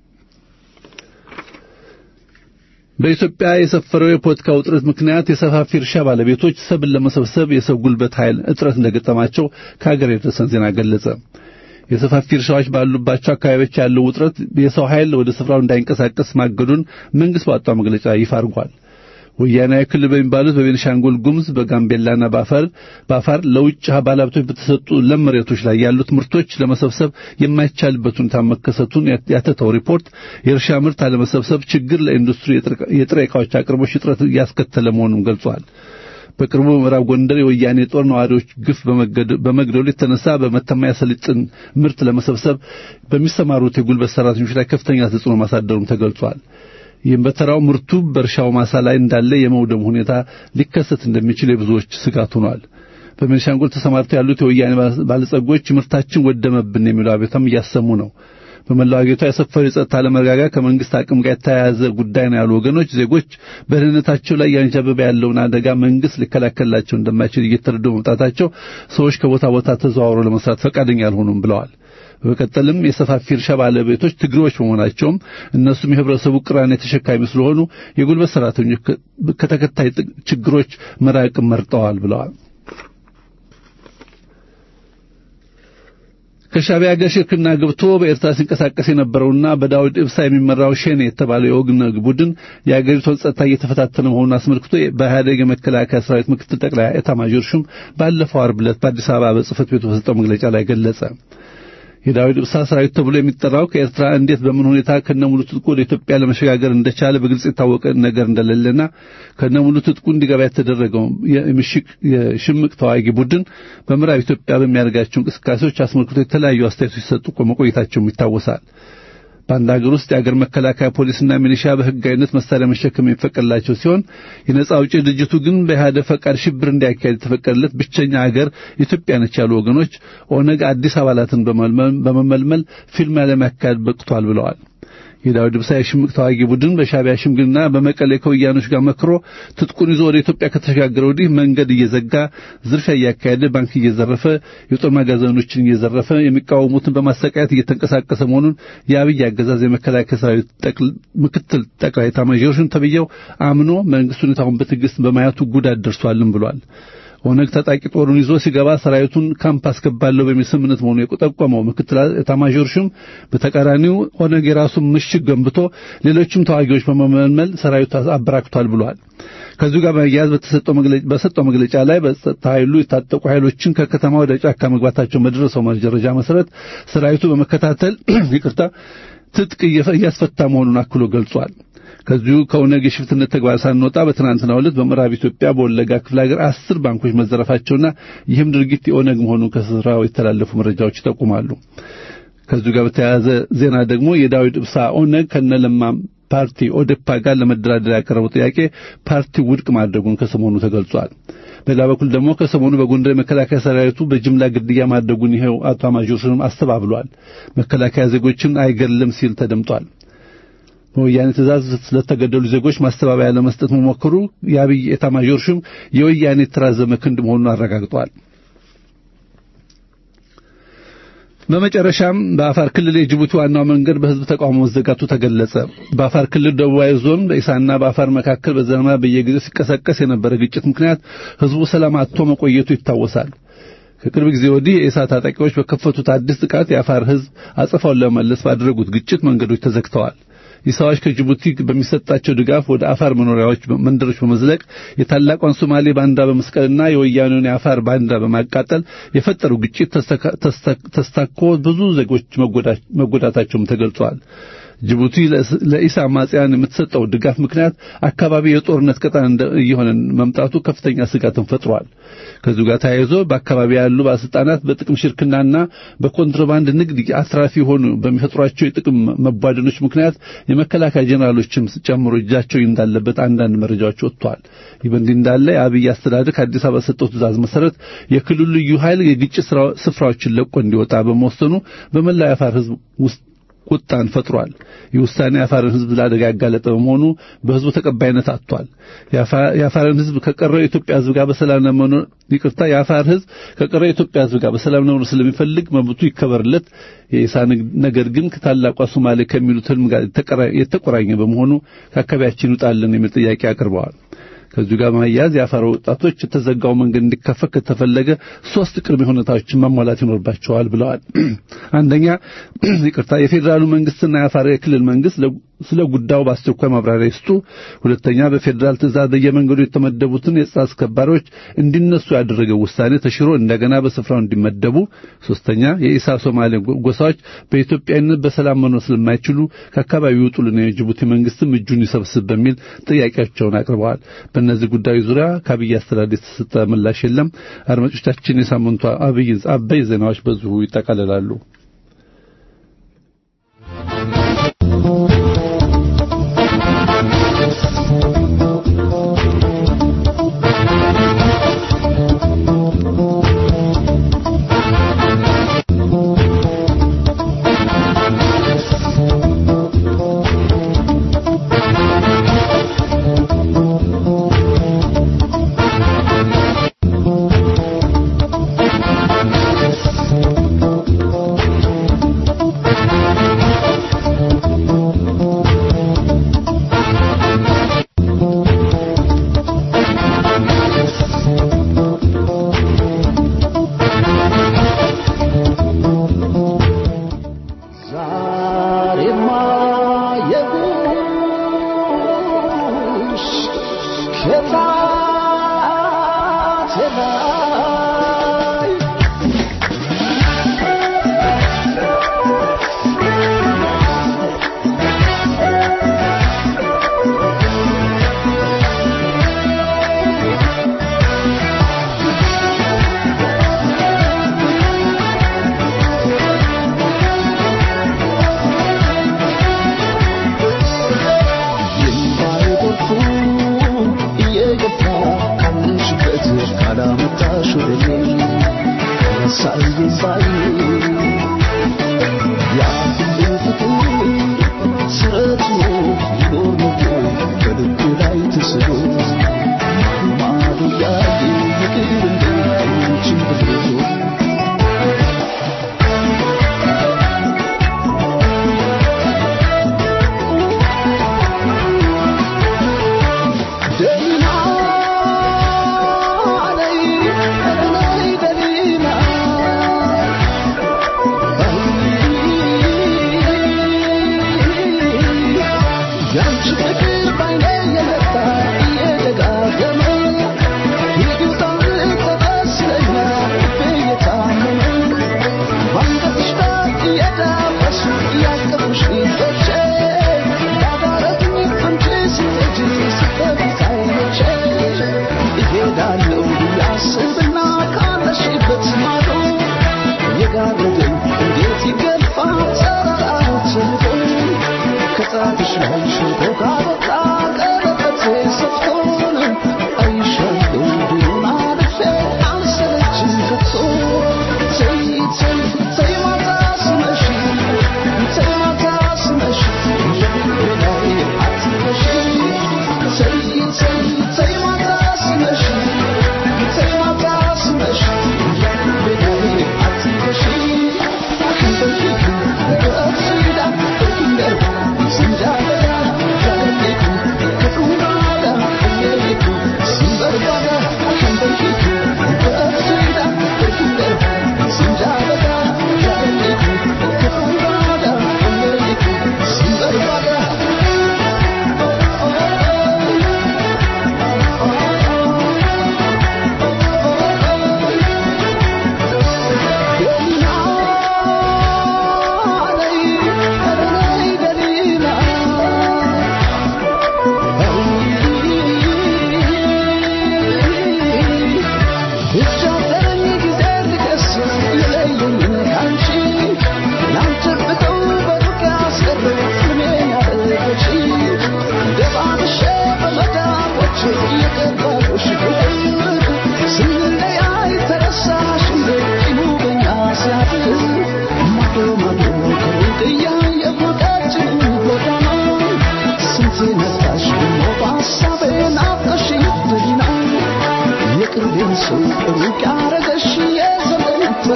በኢትዮጵያ የሰፈረው የፖለቲካ ውጥረት ምክንያት የሰፋፊ እርሻ ባለቤቶች ሰብል ለመሰብሰብ የሰው ጉልበት ኃይል እጥረት እንደገጠማቸው ከሀገር የደረሰን ዜና ገለጸ። የሰፋፊ እርሻዎች ባሉባቸው አካባቢዎች ያለው ውጥረት የሰው ኃይል ወደ ስፍራው እንዳይንቀሳቀስ ማገዱን መንግስት ባወጣው መግለጫ ይፋ አድርጓል። ወያናዊ ክልል በሚባሉት በቤኒሻንጉል ጉሙዝ በጋምቤላና በአፋር በአፋር ለውጭ ባለሀብቶች በተሰጡ ለም መሬቶች ላይ ያሉት ምርቶች ለመሰብሰብ የማይቻልበት ሁኔታ መከሰቱን ያተተው ሪፖርት የእርሻ ምርት አለመሰብሰብ ችግር ለኢንዱስትሪ የጥሬ ዕቃዎች አቅርቦች እጥረት እያስከተለ መሆኑን ገልጿል። በቅርቡ ምዕራብ ጎንደር የወያኔ ጦር ነዋሪዎች ግፍ በመግደሉ የተነሳ በመተማ ያሰልጥን ምርት ለመሰብሰብ በሚሰማሩት የጉልበት ሰራተኞች ላይ ከፍተኛ ተጽዕኖ ማሳደሩም ተገልጿል። ይህም በተራው ምርቱ በእርሻው ማሳ ላይ እንዳለ የመውደም ሁኔታ ሊከሰት እንደሚችል የብዙዎች ስጋት ሆኗል። በቤኒሻንጉል ተሰማርተው ያሉት የወያኔ ባለጸጎች ምርታችን ወደመብን የሚለው አቤቱታም እያሰሙ ነው። በመላው አገሪቷ የሰፈረው የጸጥታ አለመረጋጋት ከመንግስት አቅም ጋር የተያያዘ ጉዳይ ነው ያሉ ወገኖች ዜጎች በደህንነታቸው ላይ ያንዣበበ ያለውን አደጋ መንግስት ሊከላከልላቸው እንደማይችል እየተረዱ መምጣታቸው ሰዎች ከቦታ ቦታ ተዘዋውረው ለመስራት ፈቃደኛ አልሆኑም ብለዋል። በመቀጠልም የሰፋፊ እርሻ ባለቤቶች ትግሬዎች በመሆናቸውም እነሱም የህብረተሰቡ ቅራኔ ተሸካሚ ስለሆኑ የጉልበት ሰራተኞች ከተከታይ ችግሮች መራቅም መርጠዋል ብለዋል። ከሻዕቢያ ጋር ሽርክና ገብቶ በኤርትራ ሲንቀሳቀስ የነበረውና በዳውድ ኢብሳ የሚመራው ሸኔ የተባለው የኦግነግ ቡድን የአገሪቱን ጸጥታ እየተፈታተነ መሆኑን አስመልክቶ በኢህአዴግ የመከላከያ ሰራዊት ምክትል ጠቅላይ ኤታማዦር ሹም ባለፈው ዓርብ ዕለት በአዲስ አበባ በጽህፈት ቤቱ በሰጠው መግለጫ ላይ ገለጸ። የዳዊት ኢብሳ ሰራዊት ተብሎ የሚጠራው ከኤርትራ እንዴት በምን ሁኔታ ከነሙሉ ትጥቁ ወደ ኢትዮጵያ ለመሸጋገር እንደቻለ በግልጽ የታወቀ ነገር እንደሌለና ከነሙሉ ትጥቁ እንዲገባ የተደረገው የምሽቅ የሽምቅ ተዋጊ ቡድን በምዕራብ ኢትዮጵያ በሚያደርጋቸው እንቅስቃሴዎች አስመልክቶ የተለያዩ አስተያየቶች ሲሰጡ መቆየታቸውም ይታወሳል። በአንድ ሀገር ውስጥ የአገር መከላከያ ፖሊስና ሚሊሻ በህጋዊነት መሳሪያ መሸከም የሚፈቀድላቸው ሲሆን የነጻ አውጪ ድርጅቱ ግን በኢህአዴግ ፈቃድ ሽብር እንዲያካሄድ የተፈቀደለት ብቸኛ ሀገር ኢትዮጵያ ነች ያሉ ወገኖች ኦነግ አዲስ አባላትን በመመልመል ፊልም ለማካሄድ በቅቷል ብለዋል። የዳዊት ኢብሳ የሽምቅ ተዋጊ ቡድን በሻዕቢያ ሽምግልና በመቀሌ ከወያኖች ጋር መክሮ ትጥቁን ይዞ ወደ ኢትዮጵያ ከተሸጋገረ ወዲህ መንገድ እየዘጋ ዝርፊያ እያካሄደ ባንክ እየዘረፈ የጦር ማጋዘኖችን እየዘረፈ የሚቃወሙትን በማሰቃየት እየተንቀሳቀሰ መሆኑን የአብይ አገዛዝ የመከላከያ ሰራዊት ምክትል ጠቅላይ ኤታማዦር ሹም ተብዬው አምኖ መንግስት ሁኔታውን በትዕግስት በማየቱ ጉዳት ደርሷልም ብሏል። ኦነግ ታጣቂ ጦሩን ይዞ ሲገባ ሰራዊቱን ካምፕ አስገባለሁ በሚል ስምምነት መሆኑ የጠቆመው ምክትል ኤታማዦር ሹም በተቃራኒው ኦነግ የራሱን ምሽግ ገንብቶ ሌሎችም ተዋጊዎች በመመልመል ሰራዊቱ አበራክቷል ብሏል። ከዚሁ ጋር በመያያዝ በሰጠው መግለጫ ላይ በጸጥታ ኃይሉ የታጠቁ ኃይሎችን ከከተማ ወደ ጫካ መግባታቸው በደረሰው መረጃ መሰረት ሰራዊቱ በመከታተል ይቅርታ ትጥቅ እያስፈታ መሆኑን አክሎ ገልጿል። ከዚሁ ከኦነግ የሽፍትነት ተግባር ሳንወጣ በትናንትናው ዕለት በምዕራብ ኢትዮጵያ በወለጋ ክፍለ ሀገር አስር ባንኮች መዘረፋቸውና ይህም ድርጊት የኦነግ መሆኑን ከስፍራው የተላለፉ መረጃዎች ይጠቁማሉ። ከዚሁ ጋር በተያያዘ ዜና ደግሞ የዳዊት ኢብሳ ኦነግ ከነለማ ፓርቲ ኦዴፓ ጋር ለመደራደር ያቀረበው ጥያቄ ፓርቲው ውድቅ ማድረጉን ከሰሞኑ ተገልጿል። በሌላ በኩል ደግሞ ከሰሞኑ በጎንደር የመከላከያ ሰራዊቱ በጅምላ ግድያ ማድረጉን ይኸው አቶ አማጆርንም አስተባብሏል። መከላከያ ዜጎችን አይገድልም ሲል ተደምጧል። በወያኔ ትእዛዝ ስለተገደሉ ዜጎች ማስተባበያ ለመስጠት መሞከሩ የአብይ ኤታማዦር ሹም የወያኔ የተራዘመ ክንድ መሆኑን አረጋግጧል። በመጨረሻም በአፋር ክልል የጅቡቲ ዋናው መንገድ በህዝብ ተቃውሞ መዘጋቱ ተገለጸ። በአፋር ክልል ደቡባዊ ዞን በኢሳና በአፋር መካከል በዘመና በየጊዜው ሲቀሰቀስ የነበረ ግጭት ምክንያት ህዝቡ ሰላም አጥቶ መቆየቱ ይታወሳል። ከቅርብ ጊዜ ወዲህ የኢሳ ታጣቂዎች በከፈቱት አዲስ ጥቃት የአፋር ህዝብ አጸፋውን ለመመለስ ባደረጉት ግጭት መንገዶች ተዘግተዋል። ኢሳዎች ከጅቡቲ በሚሰጣቸው ድጋፍ ወደ አፋር መኖሪያዎች መንደሮች በመዝለቅ የታላቋን ሶማሌ ባንዳ በመስቀልና የወያኔውን የአፋር ባንዳ በማቃጠል የፈጠሩ ግጭት ተስታኮ ብዙ ዜጎች መጎዳታቸውም ተገልጿል። ጅቡቲ ለኢሳ አማጽያን የምትሰጠው ድጋፍ ምክንያት አካባቢ የጦርነት ቀጠና እየሆነ መምጣቱ ከፍተኛ ስጋትን ፈጥሯል። ከዚሁ ጋር ተያይዞ በአካባቢ ያሉ ባለስልጣናት በጥቅም ሽርክናና በኮንትሮባንድ ንግድ አትራፊ የሆኑ በሚፈጥሯቸው የጥቅም መቧደኖች ምክንያት የመከላከያ ጄኔራሎችም ጨምሮ እጃቸው እንዳለበት አንዳንድ መረጃዎች ወጥተዋል። ይህ በእንዲህ እንዳለ የአብይ አስተዳደር ከአዲስ አበባ ሰጠው ትእዛዝ መሰረት የክልሉ ልዩ ኃይል የግጭት ስፍራዎችን ለቆ እንዲወጣ በመወሰኑ በመላው የአፋር ህዝብ ውስጥ ቁጣን ፈጥሯል። ይህ ውሳኔ የአፋርን ህዝብ ለአደጋ ያጋለጠ በመሆኑ በህዝቡ ተቀባይነት አጥቷል። የአፋርን ህዝብ ከቀረው የኢትዮጵያ ህዝብ ጋር በሰላም ለመኖር ይቅርታ፣ የአፋር ህዝብ ከቀረው የኢትዮጵያ ህዝብ ጋር በሰላም ለመኖር ስለሚፈልግ መብቱ ይከበርለት። የኢሳ ነገር ግን ከታላቋ ሶማሌ ከሚሉት ህልም ጋር የተቆራኘ በመሆኑ ከአካባቢያችን ይውጣልን የሚል ጥያቄ አቅርበዋል። ከዚሁ ጋር ማያያዝ የአፋር ወጣቶች የተዘጋው መንገድ እንዲከፈት ከተፈለገ ሶስት ቅድመ ሁኔታዎችን ማሟላት ይኖርባቸዋል ብለዋል። አንደኛ ይቅርታ፣ የፌዴራሉ መንግስትና የአፋር የክልል መንግስት ስለ ጉዳዩ በአስቸኳይ ማብራሪያ ይስጡ። ሁለተኛ በፌዴራል ትእዛዝ በየመንገዱ የተመደቡትን የጸጥታ አስከባሪዎች እንዲነሱ ያደረገው ውሳኔ ተሽሮ እንደገና በስፍራው እንዲመደቡ። ሶስተኛ የኢሳ ሶማሌ ጎሳዎች በኢትዮጵያዊነት በሰላም መኖር ስለማይችሉ ከአካባቢው ይውጡልን፣ የጅቡቲ መንግስትም እጁን ይሰብስብ በሚል ጥያቄያቸውን አቅርበዋል። በእነዚህ ጉዳዮች ዙሪያ ከአብይ አስተዳደር የተሰጠ ምላሽ የለም። አድማጮቻችን፣ የሳምንቱ አበይ ዜናዎች በዚሁ ይጠቃልላሉ።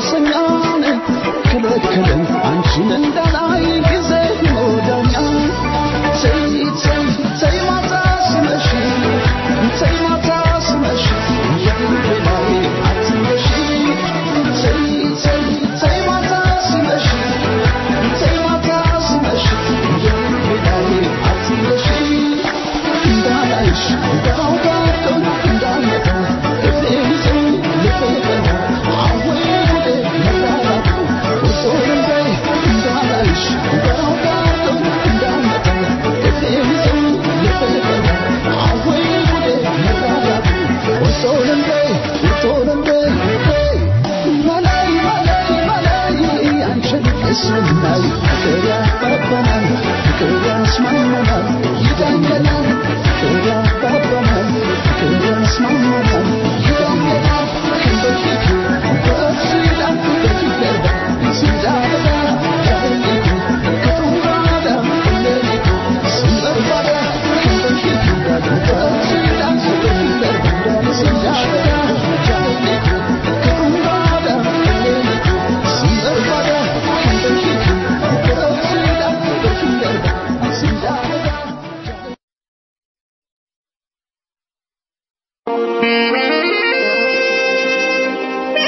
ሱሰኛን ከለከለን አንቺን እንዳላይ ጊዜ ሞዳኛ ተይ ተይ ተይ ማታ ሲመሽ ተይ ማታ ሲመሽ የልቤ ላይ አትንገሺ ተይ ተይ ተይ ማታ ሲመሽ ተይ ማታ ሲመሽ የልቤ ላይ አትንገሺ እንዳላይሽ እንዳውቃቸው እንዳልመጣ እግሬን ይዘው ልቤ አወይ ጉዴ መራራቱ ወሶን በይ እንዳላይሽ እንዳውቃቸው እንዳልመጣ እግሬን ይዘው ልቤ አወይ ጉዴ መራራቱ ወሶን በይ ወሶን በይ መላይ መላይ መላይ አንቺን እስምናይ ፍቅር ያባባናል ፍቅር ያስማማናል ይዳኘናል ፍቅር ያባባናል ፍቅር ያስማማናል ይዳኘናል ክንበፊቱ በእሱ ይላል በፊት ገባ ሲዳበዳ ያበሊቱ ከጡራዳ እንደሊቱ ሲበርባዳ ክንበፊቱ በእሱ ይላል በፊት ገባ ሲዳበዳ ያበሊቱ ከጡራዳ እንደሊቱ ሲበርባዳ ክንበፊቱ በእሱ ይላል በፊት ገባ ሲዳበዳ Thank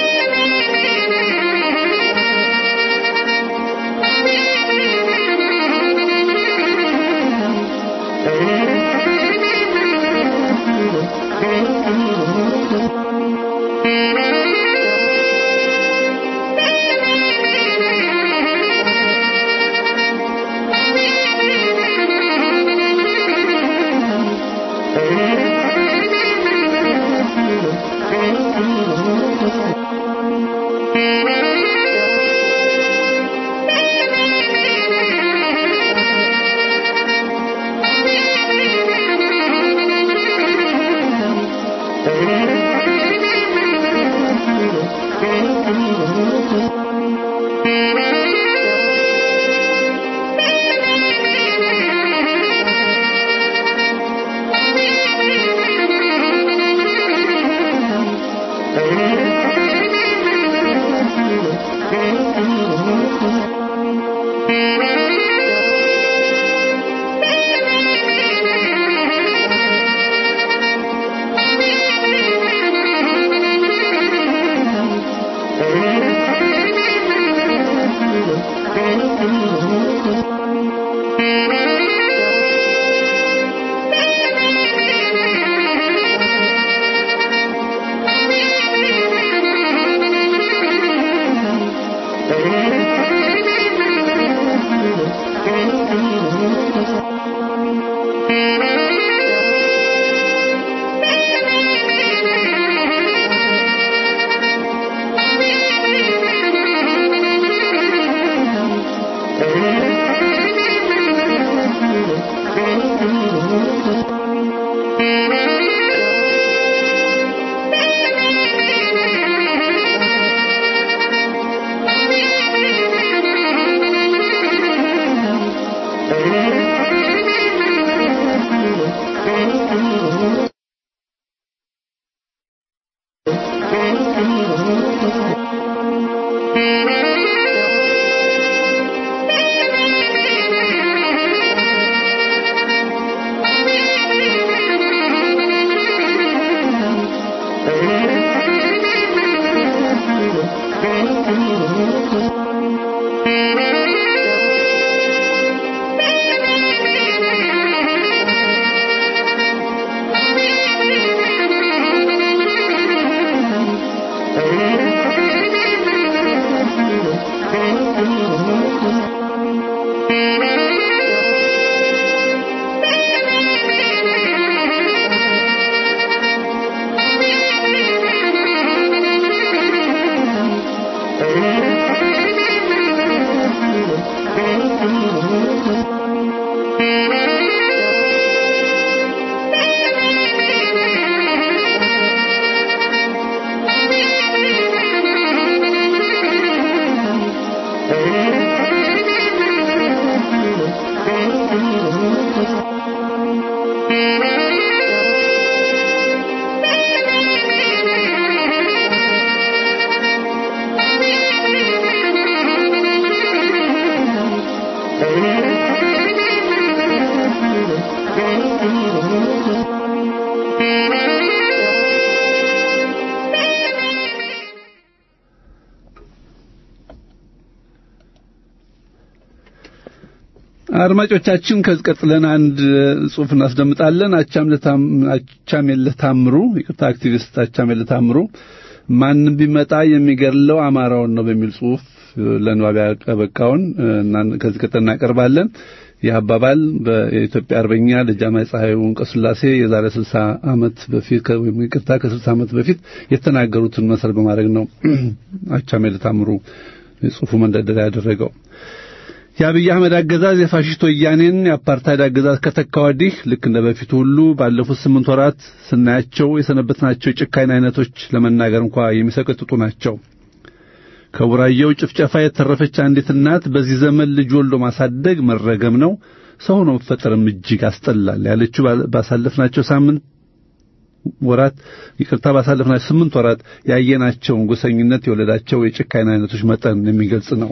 አድማጮቻችን ከዚህ ቀጥለን አንድ ጽሑፍ እናስደምጣለን። አቻሜለህ ታምሩ ይቅርታ፣ አክቲቪስት አቻሜለህ ታምሩ ማንም ቢመጣ የሚገድለው አማራውን ነው በሚል ጽሑፍ ለንባብ ያበቃውን እና ከዚህ ቀጥለን እናቀርባለን። ይህ አባባል በኢትዮጵያ አርበኛ ደጃዝማች ፀሐይ ወንቀስላሴ የዛሬ 60 ዓመት በፊት ወይም ይቅርታ ከ60 ዓመት በፊት የተናገሩትን መሰረት በማድረግ ነው አቻሜለህ ታምሩ የጽሑፉ መንደርደሪያ ያደረገው። የአብይ አህመድ አገዛዝ የፋሽስት ወያኔን የአፓርታይድ አገዛዝ ከተካ ወዲህ ልክ እንደ በፊቱ ሁሉ ባለፉት ስምንት ወራት ስናያቸው የሰነበትናቸው የጭካኔ አይነቶች ለመናገር እንኳ የሚሰቀጥጡ ናቸው። ከቡራየው ጭፍጨፋ የተረፈች አንዲት እናት በዚህ ዘመን ልጅ ወልዶ ማሳደግ መረገም ነው፣ ሰው ሆኖ መፈጠርም እጅግ ያስጠላል ያለችው ባሳለፍናቸው ሳምንት ወራት ይቅርታ ባሳለፍናቸው ስምንት ወራት ያየናቸውን ጎሰኝነት የወለዳቸው የጭካኔ አይነቶች መጠን የሚገልጽ ነው።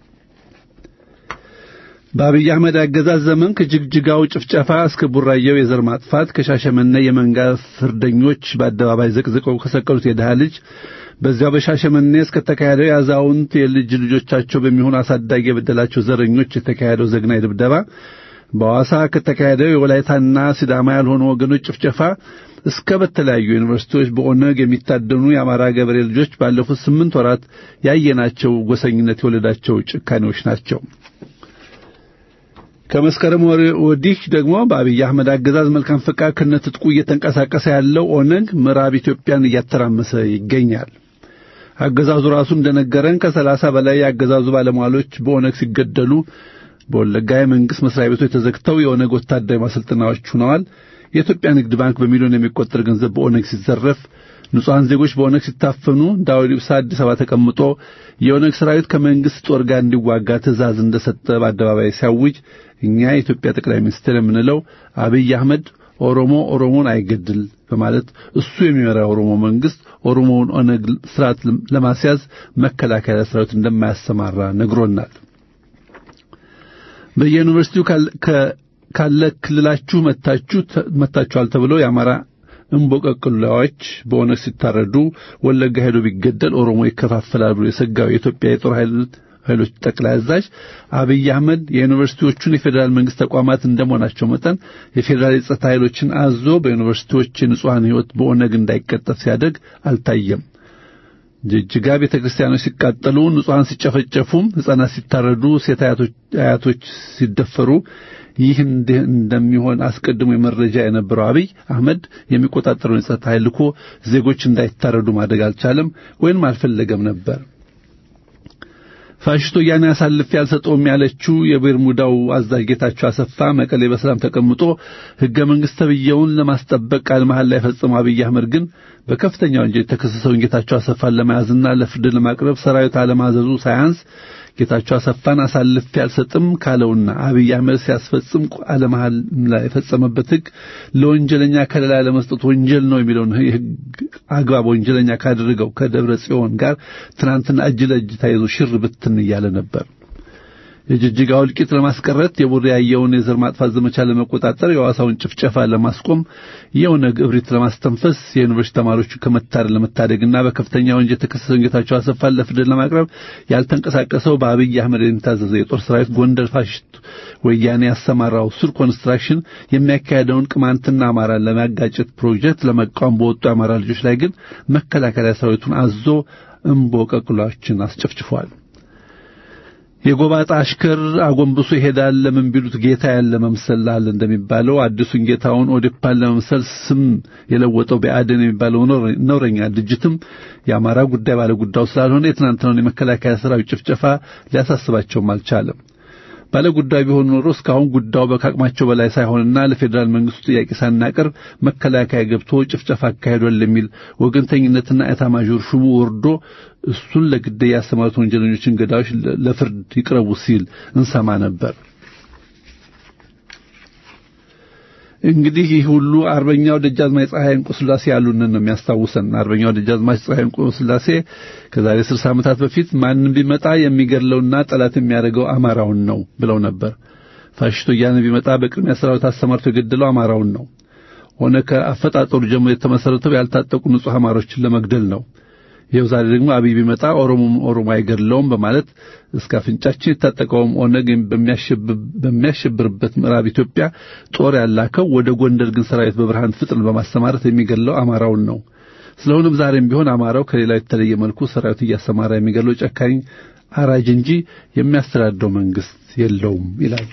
በአብይ አህመድ አገዛዝ ዘመን ከጅግጅጋው ጭፍጨፋ እስከ ቡራየው የዘር ማጥፋት ከሻሸመኔ የመንጋ ፍርደኞች በአደባባይ ዘቅዝቀው ከሰቀሉት የድሃ ልጅ በዚያው በሻሸመኔ እስከተካሄደው የአዛውንት የልጅ ልጆቻቸው በሚሆኑ አሳዳጊ የበደላቸው ዘረኞች የተካሄደው ዘግናይ ድብደባ በሐዋሳ ከተካሄደው የወላይታና ሲዳማ ያልሆኑ ወገኖች ጭፍጨፋ እስከ በተለያዩ ዩኒቨርሲቲዎች በኦነግ የሚታደኑ የአማራ ገበሬ ልጆች ባለፉት ስምንት ወራት ያየናቸው ጎሰኝነት የወለዳቸው ጭካኔዎች ናቸው። ከመስከረም ወዲህ ደግሞ በአብይ አህመድ አገዛዝ መልካም ፈቃድ ከነትጥቁ እየተንቀሳቀሰ ያለው ኦነግ ምዕራብ ኢትዮጵያን እያተራመሰ ይገኛል። አገዛዙ ራሱ እንደነገረን ከሰላሳ በላይ የአገዛዙ ባለሟሎች በኦነግ ሲገደሉ በወለጋ የመንግስት መስሪያ ቤቶች ተዘግተው የኦነግ ወታደራዊ ማሰልጠናዎች ሆነዋል። የኢትዮጵያ ንግድ ባንክ በሚሊዮን የሚቆጠር ገንዘብ በኦነግ ሲዘረፍ፣ ንጹሐን ዜጎች በኦነግ ሲታፈኑ፣ ዳውድ ኢብሳ አዲስ አበባ ተቀምጦ የኦነግ ሰራዊት ከመንግስት ጦር ጋር እንዲዋጋ ትእዛዝ እንደሰጠ በአደባባይ ሲያውጅ እኛ የኢትዮጵያ ጠቅላይ ሚኒስትር የምንለው አብይ አህመድ ኦሮሞ ኦሮሞን አይገድል በማለት እሱ የሚመራ ኦሮሞ መንግስት ኦሮሞውን ኦነግ ስርዓት ለማስያዝ መከላከያ ሰራዊት እንደማያሰማራ ነግሮናል። በየዩኒቨርሲቲው ካለ ክልላችሁ መታችሁ መታችኋል ተብለው የአማራ እምቦቀቅላዎች በኦነግ ሲታረዱ ወለጋ ሄዶ ቢገደል ኦሮሞ ይከፋፈላል ብሎ የሰጋው የኢትዮጵያ የጦር ኃይሎች ጠቅላይ አዛዥ አብይ አህመድ የዩኒቨርሲቲዎቹን የፌዴራል መንግስት ተቋማት እንደመሆናቸው መጠን የፌዴራል የጸጥታ ኃይሎችን አዞ በዩኒቨርሲቲዎች የንጹሐን ሕይወት በኦነግ እንዳይቀጠፍ ሲያደርግ አልታየም። ጅጅጋ ቤተ ክርስቲያኖች ሲቃጠሉ፣ ንጹሐን ሲጨፈጨፉም፣ ሕፃናት ሲታረዱ፣ ሴት አያቶች ሲደፈሩ ይህ እንደሚሆን አስቀድሞ የመረጃ የነበረው አብይ አህመድ የሚቆጣጠረውን የጸጥታ ኃይል ልኮ ዜጎች እንዳይታረዱ ማድረግ አልቻለም ወይንም አልፈለገም ነበር። ፋሽስቶ ወያኔ አሳልፌ አልሰጠውም ያለችው የቤርሙዳው አዛዥ ጌታቸው አሰፋ መቀሌ በሰላም ተቀምጦ ሕገ መንግሥት ተብዬውን ለማስጠበቅ ቃለ መሐላ ላይ የፈጸመው አብይ አህመድ ግን በከፍተኛ ወንጀል የተከሰሰውን ጌታቸው አሰፋን ለመያዝና ለፍርድ ለማቅረብ ሰራዊት አለማዘዙ ሳያንስ ጌታቸው አሰፋን አሳልፌ አልሰጥም ካለውና አብይ አህመድ ሲያስፈጽም ቃለ መሐላ የፈጸመበት ሕግ ለወንጀለኛ ከለላ ለመስጠት ወንጀል ነው የሚለውን የሕግ አግባብ ወንጀለኛ ካደረገው ከደብረ ጽዮን ጋር ትናንትና እጅ ለእጅ ተያይዞ ሽር ብትን እያለ ነበር። የጅጅጋው እልቂት ለማስቀረት የቡራየውን የዘር ማጥፋት ዘመቻ ለመቆጣጠር የሐዋሳውን ጭፍጨፋ ለማስቆም የኦነግ እብሪት ለማስተንፈስ የዩኒቨርሲቲ ተማሪዎቹ ከመታረድ ለመታደግና በከፍተኛ ወንጀል የተከሰሰውን ጌታቸው አሰፋን ለፍርድ ለማቅረብ ያልተንቀሳቀሰው በአብይ አህመድ የሚታዘዘ የጦር ሰራዊት ጎንደር ፋሽስት ወያኔ ያሰማራው ሱር ኮንስትራክሽን የሚያካሄደውን ቅማንትና አማራን ለማጋጨት ፕሮጀክት ለመቃወም በወጡ የአማራ ልጆች ላይ ግን መከላከያ ሰራዊቱን አዞ እምቦቀቅሏችን አስጨፍጭፏል። የጎባጣ አሽከር አጎንብሶ ይሄዳል። ለምን ቢሉት ጌታ ያለ መምሰል አለ እንደሚባለው አዲሱን ጌታውን ኦዴፓን ለመምሰል ስም የለወጠው ብአዴን የሚባለው ነውረኛ ድርጅትም የአማራ ጉዳይ ባለ ጉዳዩ ስላልሆነ የትናንትናውን የመከላከያ ሰራዊት ጭፍጨፋ ሊያሳስባቸውም አልቻለም። ባለ ጉዳዩ ቢሆን ኖሮ እስካሁን ጉዳዩ በካቅማቸው በላይ ሳይሆንና ለፌዴራል መንግስቱ ጥያቄ ሳናቀርብ መከላከያ ገብቶ ጭፍጨፋ አካሂዷል የሚል ወገንተኝነትና ኤታማዦር ሹሙ ወርዶ እሱን ለግድያ ያሰማሩት ወንጀለኞችን ገዳዮች ለፍርድ ይቅረቡ ሲል እንሰማ ነበር። እንግዲህ ይህ ሁሉ አርበኛው ደጃዝማች ፀሐይ እንቁ ሥላሴ ያሉንን ነው የሚያስታውሰን። አርበኛው ደጃዝማች ፀሐይ እንቁ ሥላሴ ከዛሬ 60 ዓመታት በፊት ማንም ቢመጣ የሚገድለውና ጠላት የሚያደርገው አማራውን ነው ብለው ነበር። ፋሽስቶ ወያኔ ቢመጣ በቅድሚያ ሰራዊት አሰማርቶ የገደለው አማራውን ነው። ሆነ ከአፈጣጠሩ ጀምሮ የተመሰረተው ያልታጠቁ ንጹሕ አማሮችን ለመግደል ነው። ይኸው ዛሬ ደግሞ አብይ ቢመጣ ኦሮሞም ኦሮሞ አይገድለውም በማለት እስከ አፍንጫችን የታጠቀውም ኦነግ በሚያሸብርበት ምዕራብ ኢትዮጵያ ጦር ያላከው ወደ ጎንደር ግን ሰራዊት በብርሃን ፍጥን በማሰማራት የሚገድለው አማራውን ነው። ስለሆነም ዛሬም ቢሆን አማራው ከሌላው የተለየ መልኩ ሰራዊት እያሰማራ የሚገድለው ጨካኝ አራጅ እንጂ የሚያስተዳድረው መንግስት የለውም ይላል።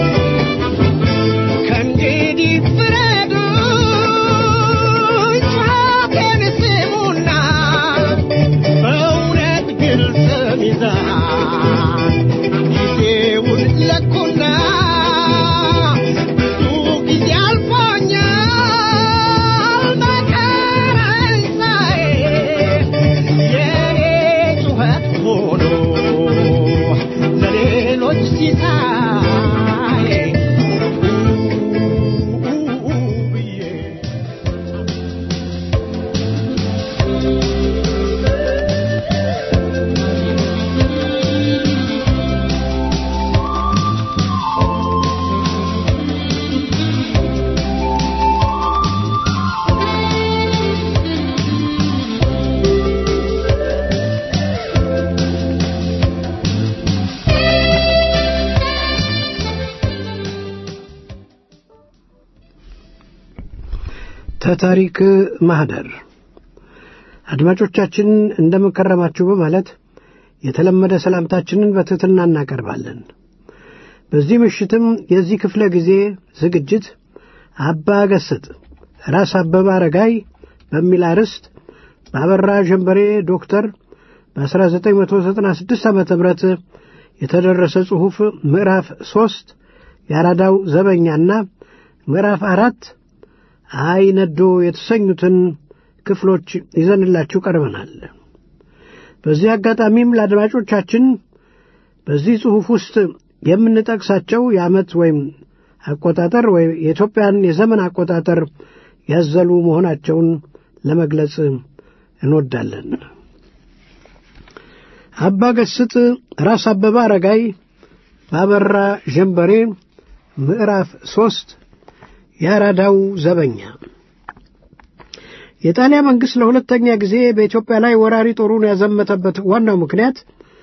ከእንግዲህ ፍረዱኝ ተታሪክ ማህደር አድማጮቻችን እንደምንከረማችሁ በማለት የተለመደ ሰላምታችንን በትሕትና እናቀርባለን። በዚህ ምሽትም የዚህ ክፍለ ጊዜ ዝግጅት አባ ገስጥ ራስ አበበ አረጋይ በሚል አርዕስት በአበራ ጀንበሬ ዶክተር በ1996 ዓ ም የተደረሰ ጽሑፍ ምዕራፍ ሦስት የአራዳው ዘበኛና ምዕራፍ አራት አይ ነዶ የተሰኙትን ክፍሎች ይዘንላችሁ ቀርበናል። በዚህ አጋጣሚም ለአድማጮቻችን በዚህ ጽሑፍ ውስጥ የምንጠቅሳቸው የዓመት ወይም አቆጣጠር ወይም የኢትዮጵያን የዘመን አቆጣጠር ያዘሉ መሆናቸውን ለመግለጽ እንወዳለን። አባ ገስጥ ራስ አበበ አረጋይ ባበራ ጀንበሬ ምዕራፍ ሦስት የአራዳው ዘበኛ የጣሊያን መንግሥት ለሁለተኛ ጊዜ በኢትዮጵያ ላይ ወራሪ ጦሩን ያዘመተበት ዋናው ምክንያት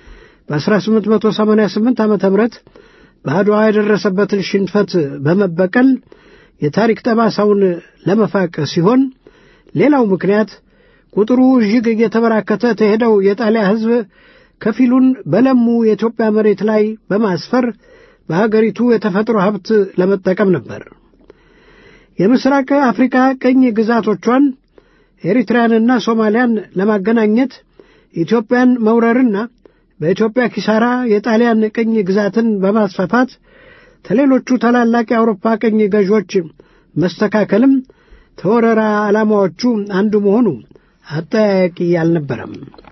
በ1888 ዓ ም በአድዋ የደረሰበትን ሽንፈት በመበቀል የታሪክ ጠባሳውን ለመፋቅ ሲሆን ሌላው ምክንያት ቁጥሩ እጅግ እየተበራከተ ተሄደው የጣሊያ ሕዝብ ከፊሉን በለሙ የኢትዮጵያ መሬት ላይ በማስፈር በሀገሪቱ የተፈጥሮ ሀብት ለመጠቀም ነበር። የምስራቅ አፍሪካ ቅኝ ግዛቶቿን ኤሪትሪያንና ሶማሊያን ለማገናኘት ኢትዮጵያን መውረርና በኢትዮጵያ ኪሳራ የጣሊያን ቅኝ ግዛትን በማስፋፋት ከሌሎቹ ታላላቅ የአውሮፓ ቅኝ ገዢዎች መስተካከልም ተወረራ ዓላማዎቹ አንዱ መሆኑ አጠያያቂ አልነበረም።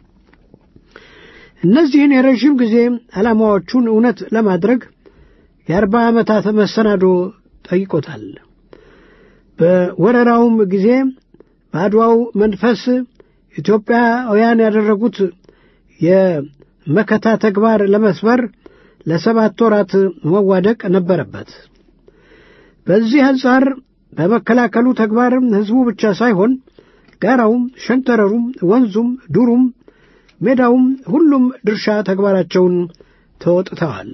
እነዚህን የረዥም ጊዜ ዓላማዎቹን እውነት ለማድረግ የአርባ ዓመታት መሰናዶ ጠይቆታል። በወረራውም ጊዜ በአድዋው መንፈስ ኢትዮጵያውያን ያደረጉት የመከታ ተግባር ለመስበር ለሰባት ወራት መዋደቅ ነበረበት። በዚህ አንጻር በመከላከሉ ተግባር ሕዝቡ ብቻ ሳይሆን ጋራውም፣ ሸንተረሩም፣ ወንዙም፣ ዱሩም፣ ሜዳውም ሁሉም ድርሻ ተግባራቸውን ተወጥተዋል።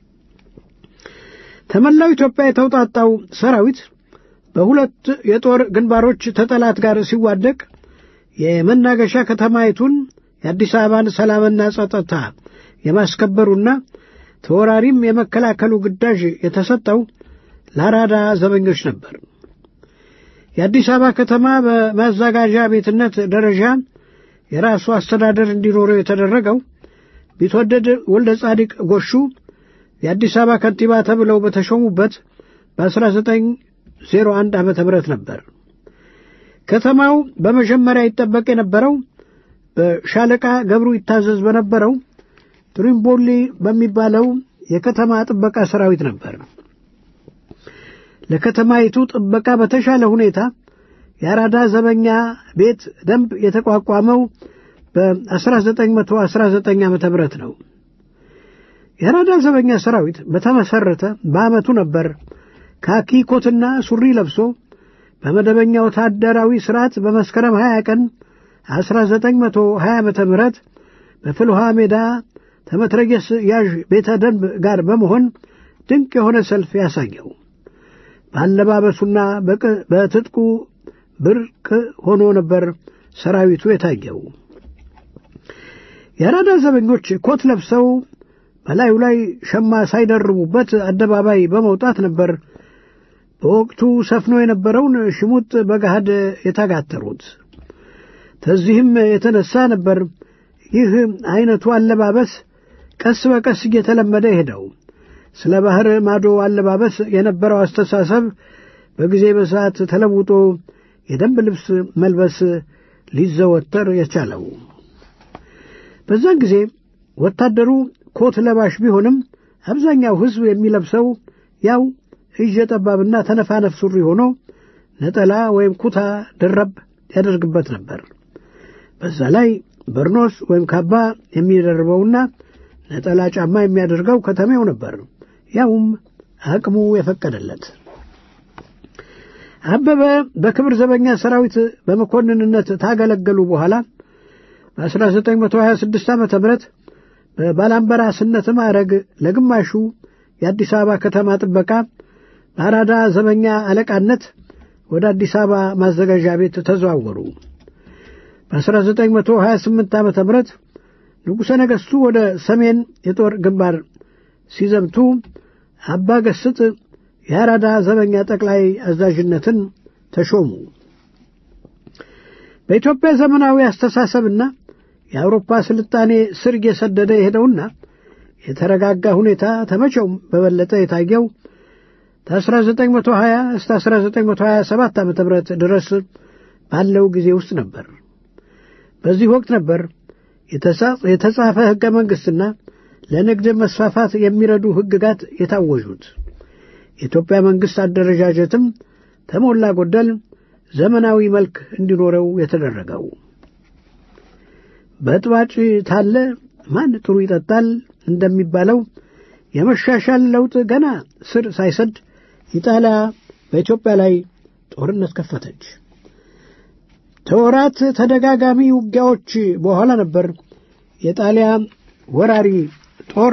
ከመላው ኢትዮጵያ የተውጣጣው ሰራዊት በሁለት የጦር ግንባሮች ተጠላት ጋር ሲዋደቅ የመናገሻ ከተማይቱን የአዲስ አበባን ሰላምና ጸጥታ የማስከበሩና ተወራሪም የመከላከሉ ግዳጅ የተሰጠው ለአራዳ ዘበኞች ነበር። የአዲስ አበባ ከተማ በማዘጋጃ ቤትነት ደረጃ የራሱ አስተዳደር እንዲኖረው የተደረገው ቢትወደድ ወልደ ጻዲቅ ጎሹ የአዲስ አበባ ከንቲባ ተብለው በተሾሙበት በ1901 ዓ ም ነበር። ከተማው በመጀመሪያ ይጠበቅ የነበረው በሻለቃ ገብሩ ይታዘዝ በነበረው ትሪምቦሊ በሚባለው የከተማ ጥበቃ ሰራዊት ነበር። ለከተማይቱ ጥበቃ በተሻለ ሁኔታ የአራዳ ዘበኛ ቤት ደንብ የተቋቋመው በ1919 ዓ ም ነው። የአራዳ ዘበኛ ሰራዊት በተመሠረተ በዓመቱ ነበር ካኪ ኮትና ሱሪ ለብሶ በመደበኛ ወታደራዊ ሥርዓት በመስከረም 20 ቀን 1920 ዓ ም በፍልውሃ ሜዳ ተመትረየስ ያዥ ቤተ ደንብ ጋር በመሆን ድንቅ የሆነ ሰልፍ ያሳየው። በአለባበሱና በትጥቁ ብርቅ ሆኖ ነበር ሰራዊቱ የታየው። የአራዳ ዘበኞች ኮት ለብሰው በላዩ ላይ ሸማ ሳይደርቡበት አደባባይ በመውጣት ነበር በወቅቱ ሰፍኖ የነበረውን ሽሙጥ በገሃድ የታጋተሩት። ከዚህም የተነሳ ነበር ይህ አይነቱ አለባበስ ቀስ በቀስ እየተለመደ ሄደው። ስለ ባህር ማዶ አለባበስ የነበረው አስተሳሰብ በጊዜ በሰዓት ተለውጦ የደንብ ልብስ መልበስ ሊዘወተር የቻለው በዛን ጊዜ ወታደሩ ኮት ለባሽ ቢሆንም አብዛኛው ሕዝብ የሚለብሰው ያው እጀ ጠባብና ተነፋነፍ ሱሪ ሆኖ ነጠላ ወይም ኩታ ደረብ ያደርግበት ነበር። በዛ ላይ በርኖስ ወይም ካባ የሚደርበውና ነጠላ ጫማ የሚያደርገው ከተሜው ነበር፣ ያውም አቅሙ የፈቀደለት። አበበ በክብር ዘበኛ ሰራዊት በመኮንንነት ታገለገሉ በኋላ በ1926 ዓ ም በባላምበራስነት ማዕረግ ለግማሹ የአዲስ አበባ ከተማ ጥበቃ በአራዳ ዘበኛ አለቃነት ወደ አዲስ አበባ ማዘጋጃ ቤት ተዘዋወሩ። በ1928 ዓ ም ንጉሠ ነገሥቱ ወደ ሰሜን የጦር ግንባር ሲዘምቱ አባ ገስጥ የአራዳ ዘበኛ ጠቅላይ አዛዥነትን ተሾሙ። በኢትዮጵያ ዘመናዊ አስተሳሰብና የአውሮፓ ስልጣኔ ስር እየሰደደ የሄደውና የተረጋጋ ሁኔታ ተመቼውም በበለጠ የታየው ከ1920 እስከ 1927 ዓ ም ድረስ ባለው ጊዜ ውስጥ ነበር። በዚህ ወቅት ነበር የተጻፈ ሕገ መንግሥትና ለንግድ መስፋፋት የሚረዱ ሕግጋት የታወጁት። የኢትዮጵያ መንግሥት አደረጃጀትም ተሞላ ጎደል ዘመናዊ መልክ እንዲኖረው የተደረገው። በጥባጭ ታለ ማን ጥሩ ይጠጣል እንደሚባለው የመሻሻል ለውጥ ገና ስር ሳይሰድ ኢጣሊያ በኢትዮጵያ ላይ ጦርነት ከፈተች። ተወራት ተደጋጋሚ ውጊያዎች በኋላ ነበር የጣሊያ ወራሪ ጦር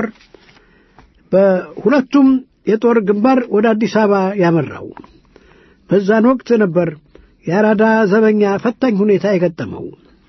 በሁለቱም የጦር ግንባር ወደ አዲስ አበባ ያመራው። በዛን ወቅት ነበር የአራዳ ዘበኛ ፈታኝ ሁኔታ የገጠመው።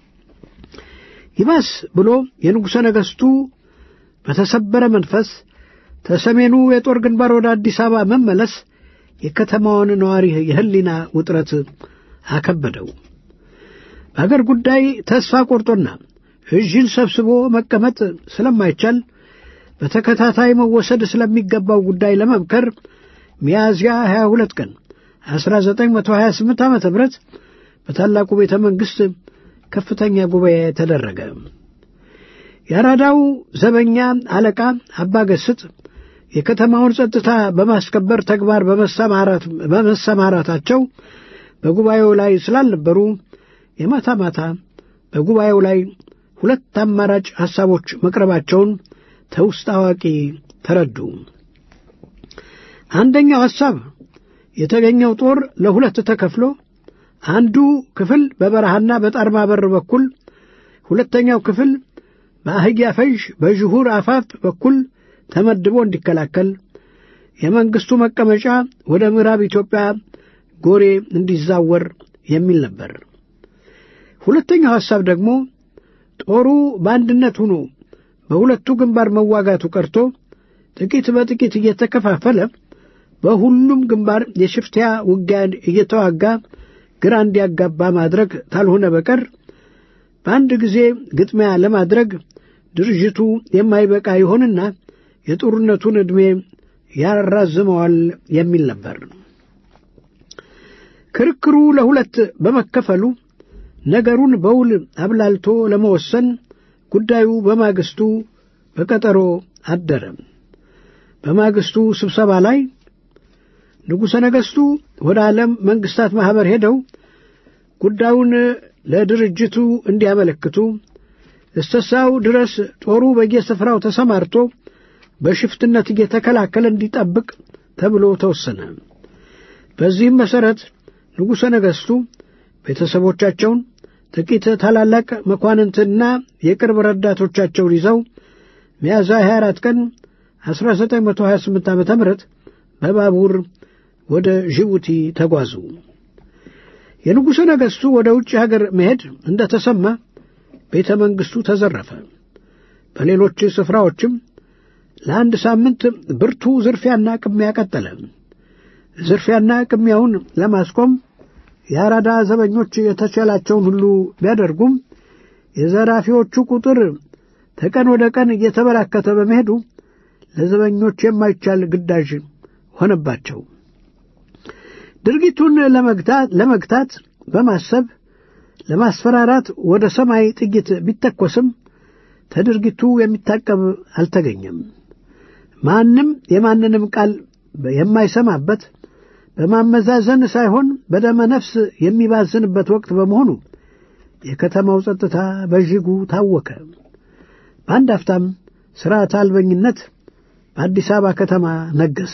ይባስ ብሎ የንጉሠ ነገሥቱ በተሰበረ መንፈስ ከሰሜኑ የጦር ግንባር ወደ አዲስ አበባ መመለስ የከተማውን ነዋሪ የሕሊና ውጥረት አከበደው። በአገር ጉዳይ ተስፋ ቆርጦና እጅን ሰብስቦ መቀመጥ ስለማይቻል በተከታታይ መወሰድ ስለሚገባው ጉዳይ ለመምከር ሚያዝያ 22 ቀን 1928 ዓ ም በታላቁ ቤተ መንግሥት ከፍተኛ ጉባኤ ተደረገ። የአራዳው ዘበኛ አለቃ አባ ገስጥ የከተማውን ጸጥታ በማስከበር ተግባር በመሰማራታቸው በጉባኤው ላይ ስላልነበሩ የማታ ማታ በጉባኤው ላይ ሁለት አማራጭ ሐሳቦች መቅረባቸውን ተውስጥ አዋቂ ተረዱ። አንደኛው ሐሳብ የተገኘው ጦር ለሁለት ተከፍሎ አንዱ ክፍል በበረሃና በጣርማ በር በኩል፣ ሁለተኛው ክፍል በአህያ ፈዥ በዥሁር አፋፍ በኩል ተመድቦ እንዲከላከል፣ የመንግሥቱ መቀመጫ ወደ ምዕራብ ኢትዮጵያ ጎሬ እንዲዛወር የሚል ነበር። ሁለተኛው ሐሳብ ደግሞ ጦሩ በአንድነት ሆኖ በሁለቱ ግንባር መዋጋቱ ቀርቶ ጥቂት በጥቂት እየተከፋፈለ በሁሉም ግንባር የሽፍትያ ውጊያ እየተዋጋ ግራ እንዲያጋባ ማድረግ ካልሆነ በቀር በአንድ ጊዜ ግጥሚያ ለማድረግ ድርጅቱ የማይበቃ ይሆንና የጦርነቱን ዕድሜ ያራዝመዋል የሚል ነበር። ክርክሩ ለሁለት በመከፈሉ ነገሩን በውል አብላልቶ ለመወሰን ጉዳዩ በማግስቱ በቀጠሮ አደረ። በማግስቱ ስብሰባ ላይ ንጉሠ ነገሥቱ ወደ ዓለም መንግሥታት ማኅበር ሄደው ጉዳዩን ለድርጅቱ እንዲያመለክቱ እስተሳው ድረስ ጦሩ በየስፍራው ተሰማርቶ በሽፍትነት እየተከላከለ እንዲጠብቅ ተብሎ ተወሰነ። በዚህም መሠረት ንጉሠ ነገሥቱ ቤተሰቦቻቸውን ጥቂት ታላላቅ መኳንንትና የቅርብ ረዳቶቻቸውን ይዘው ሚያዝያ 24 ቀን 1928 ዓ ም በባቡር ወደ ጅቡቲ ተጓዙ። የንጉሠ ነገሥቱ ወደ ውጭ ሀገር መሄድ እንደ ተሰማ ቤተ መንግሥቱ ተዘረፈ። በሌሎች ስፍራዎችም ለአንድ ሳምንት ብርቱ ዝርፊያና ቅሚያ ቀጠለ። ዝርፊያና ቅሚያውን ለማስቆም የአራዳ ዘበኞች የተቻላቸውን ሁሉ ቢያደርጉም የዘራፊዎቹ ቁጥር ከቀን ወደ ቀን እየተበራከተ በመሄዱ ለዘበኞች የማይቻል ግዳጅ ሆነባቸው። ድርጊቱን ለመግታት በማሰብ ለማስፈራራት ወደ ሰማይ ጥይት ቢተኮስም ከድርጊቱ የሚታቀብ አልተገኘም። ማንም የማንንም ቃል የማይሰማበት በማመዛዘን ሳይሆን በደመ ነፍስ የሚባዝንበት ወቅት በመሆኑ የከተማው ጸጥታ በእጅጉ ታወከ። በአንድ አፍታም ሥርዓት አልበኝነት በአዲስ አበባ ከተማ ነገሰ።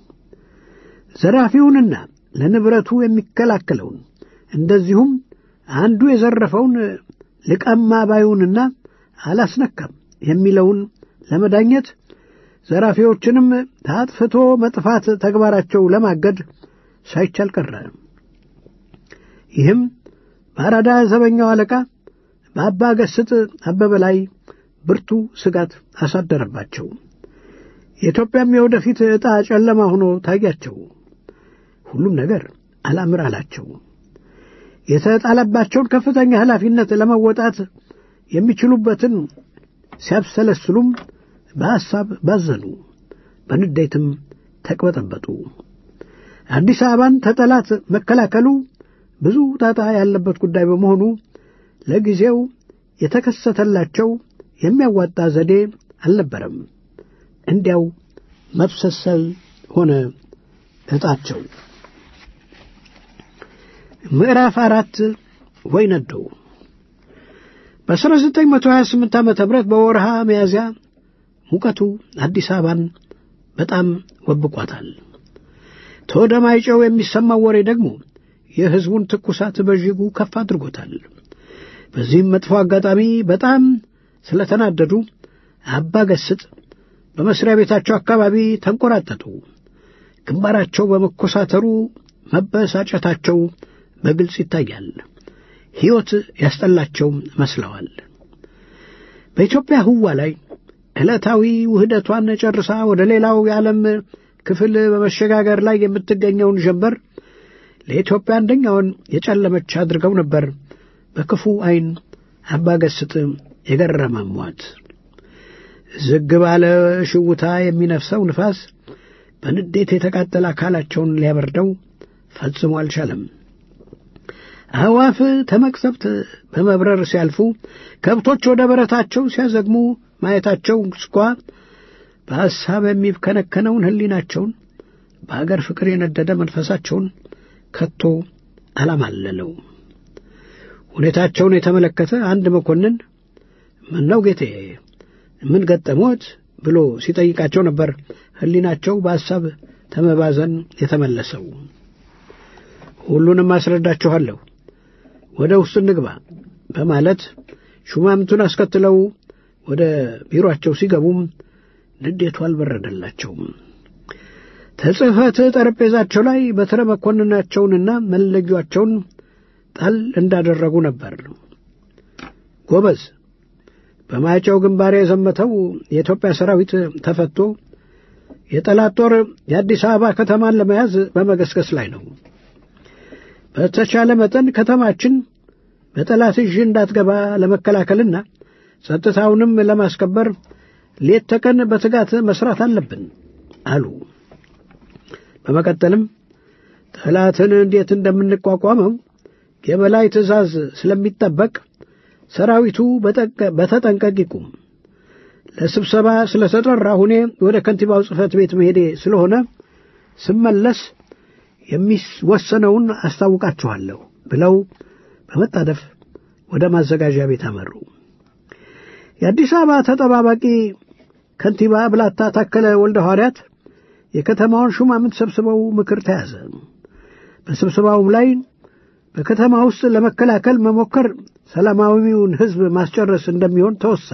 ዘራፊውንና ለንብረቱ የሚከላከለውን እንደዚሁም አንዱ የዘረፈውን ልቀማ ባዩንና አላስነካም የሚለውን ለመዳኘት ዘራፊዎችንም ታጥፍቶ መጥፋት ተግባራቸው ለማገድ ሳይቻል ቀረ። ይህም በአራዳ ዘበኛው አለቃ በአባ ገስጥ አበበ ላይ ብርቱ ስጋት አሳደረባቸው። የኢትዮጵያም የወደፊት ዕጣ ጨለማ ሆኖ ታያቸው። ሁሉም ነገር አላምር አላቸው። የተጣለባቸውን ከፍተኛ ኃላፊነት ለመወጣት የሚችሉበትን ሲያብሰለስሉም በሐሳብ ባዘኑ፣ በንዴትም ተቅበጠበጡ። አዲስ አበባን ተጠላት መከላከሉ ብዙ ጣጣ ያለበት ጉዳይ በመሆኑ ለጊዜው የተከሰተላቸው የሚያዋጣ ዘዴ አልነበረም። እንዲያው መብሰሰል ሆነ ዕጣቸው። ምዕራፍ አራት ወይነዶ በ1928 ዓመተ ምህረት በወርሃ ሚያዝያ ሙቀቱ አዲስ አበባን በጣም ወብቋታል። ተወደ ማይጨው የሚሰማው ወሬ ደግሞ የሕዝቡን ትኩሳት በእጅጉ ከፍ አድርጎታል። በዚህም መጥፎ አጋጣሚ በጣም ስለተናደዱ አባ ገስጥ በመስሪያ ቤታቸው አካባቢ ተንቆራጠጡ። ግንባራቸው በመኮሳተሩ መበሳጨታቸው በግልጽ ይታያል። ሕይወት ያስጠላቸው መስለዋል። በኢትዮጵያ ህዋ ላይ ዕለታዊ ውህደቷን ጨርሳ ወደ ሌላው የዓለም ክፍል በመሸጋገር ላይ የምትገኘውን ጀንበር ለኢትዮጵያ አንደኛውን የጨለመች አድርገው ነበር በክፉ ዐይን አባገስጥ የገረመሟት። ዝግ ባለ ሽውታ የሚነፍሰው ንፋስ በንዴት የተቃጠለ አካላቸውን ሊያበርደው ፈጽሞ አልቻለም። አዕዋፍ ተመቅሰፍት በመብረር ሲያልፉ፣ ከብቶች ወደ በረታቸው ሲያዘግሙ ማየታቸው እንኳ በሐሳብ የሚከነከነውን ሕሊናቸውን በአገር ፍቅር የነደደ መንፈሳቸውን ከቶ አላማለለው። ሁኔታቸውን የተመለከተ አንድ መኮንን ምን ነው ጌቴ፣ ምን ገጠሞት ብሎ ሲጠይቃቸው ነበር ሕሊናቸው በሐሳብ ተመባዘን የተመለሰው። ሁሉንም አስረዳችኋለሁ፣ ወደ ውስጥ እንግባ በማለት ሹማምንቱን አስከትለው ወደ ቢሮአቸው ሲገቡም ንዴቱ አልበረደላቸውም። ተጽሕፈት ጠረጴዛቸው ላይ በትረ መኮንናቸውንና መለጊያቸውን ጣል እንዳደረጉ ነበር። ጎበዝ፣ በማይጨው ግንባር የዘመተው የኢትዮጵያ ሰራዊት ተፈቶ የጠላት ጦር የአዲስ አበባ ከተማን ለመያዝ በመገስገስ ላይ ነው። በተቻለ መጠን ከተማችን በጠላት እጅ እንዳትገባ ለመከላከልና ጸጥታውንም ለማስከበር ሌት ተቀን በትጋት መስራት አለብን አሉ። በመቀጠልም ጠላትን እንዴት እንደምንቋቋመው የበላይ ትእዛዝ ስለሚጠበቅ ሰራዊቱ በተጠንቀቅ ይቁም። ለስብሰባ ስለተጠራ ሁኔ ወደ ከንቲባው ጽሕፈት ቤት መሄዴ ስለሆነ ስመለስ የሚወሰነውን አስታውቃችኋለሁ ብለው በመጣደፍ ወደ ማዘጋጃ ቤት አመሩ። የአዲስ አበባ ተጠባባቂ ከንቲባ ብላታ ታከለ ወልደ ሐዋርያት የከተማውን ሹማምንት ሰብስበው ምክር ተያዘ። በስብሰባውም ላይ በከተማ ውስጥ ለመከላከል መሞከር ሰላማዊውን ሕዝብ ማስጨረስ እንደሚሆን ተወሳ።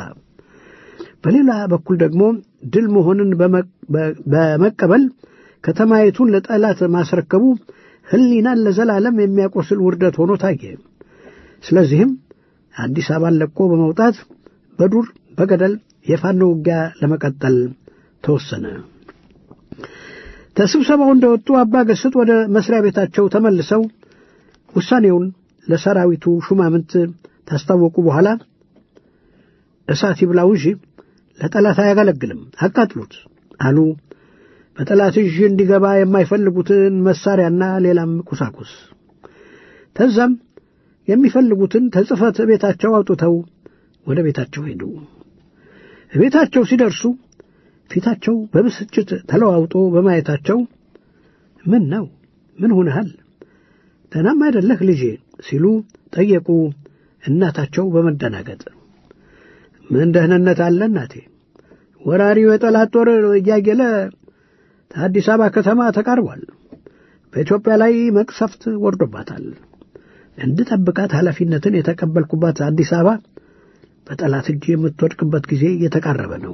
በሌላ በኩል ደግሞ ድል መሆንን በመቀበል ከተማይቱን ለጠላት ማስረከቡ ሕሊናን ለዘላለም የሚያቆስል ውርደት ሆኖ ታየ። ስለዚህም አዲስ አበባን ለቆ በመውጣት በዱር በገደል የፋኖ ውጊያ ለመቀጠል ተወሰነ። ከስብሰባው እንደወጡ አባ ገስጥ ወደ መስሪያ ቤታቸው ተመልሰው ውሳኔውን ለሰራዊቱ ሹማምንት ታስታወቁ በኋላ እሳት ይብላው እንጂ ለጠላት አያገለግልም፣ አቃጥሉት አሉ። በጠላት እጅ እንዲገባ የማይፈልጉትን መሳሪያና ሌላም ቁሳቁስ ተዛም የሚፈልጉትን ተጽፈት ቤታቸው አውጥተው ወደ ቤታቸው ሄዱ። ቤታቸው ሲደርሱ ፊታቸው በብስጭት ተለዋውጦ በማየታቸው ምን ነው? ምን ሆነሃል? ደህናም አይደለህ ልጄ ሲሉ ጠየቁ እናታቸው በመደናገጥ። ምን ደህንነት አለ እናቴ? ወራሪው የጠላት ጦር እያየለ ከአዲስ አበባ ከተማ ተቃርቧል። በኢትዮጵያ ላይ መቅሰፍት ወርዶባታል። እንድጠብቃት ኃላፊነትን የተቀበልኩባት አዲስ አበባ በጠላት እጅ የምትወድቅበት ጊዜ እየተቃረበ ነው።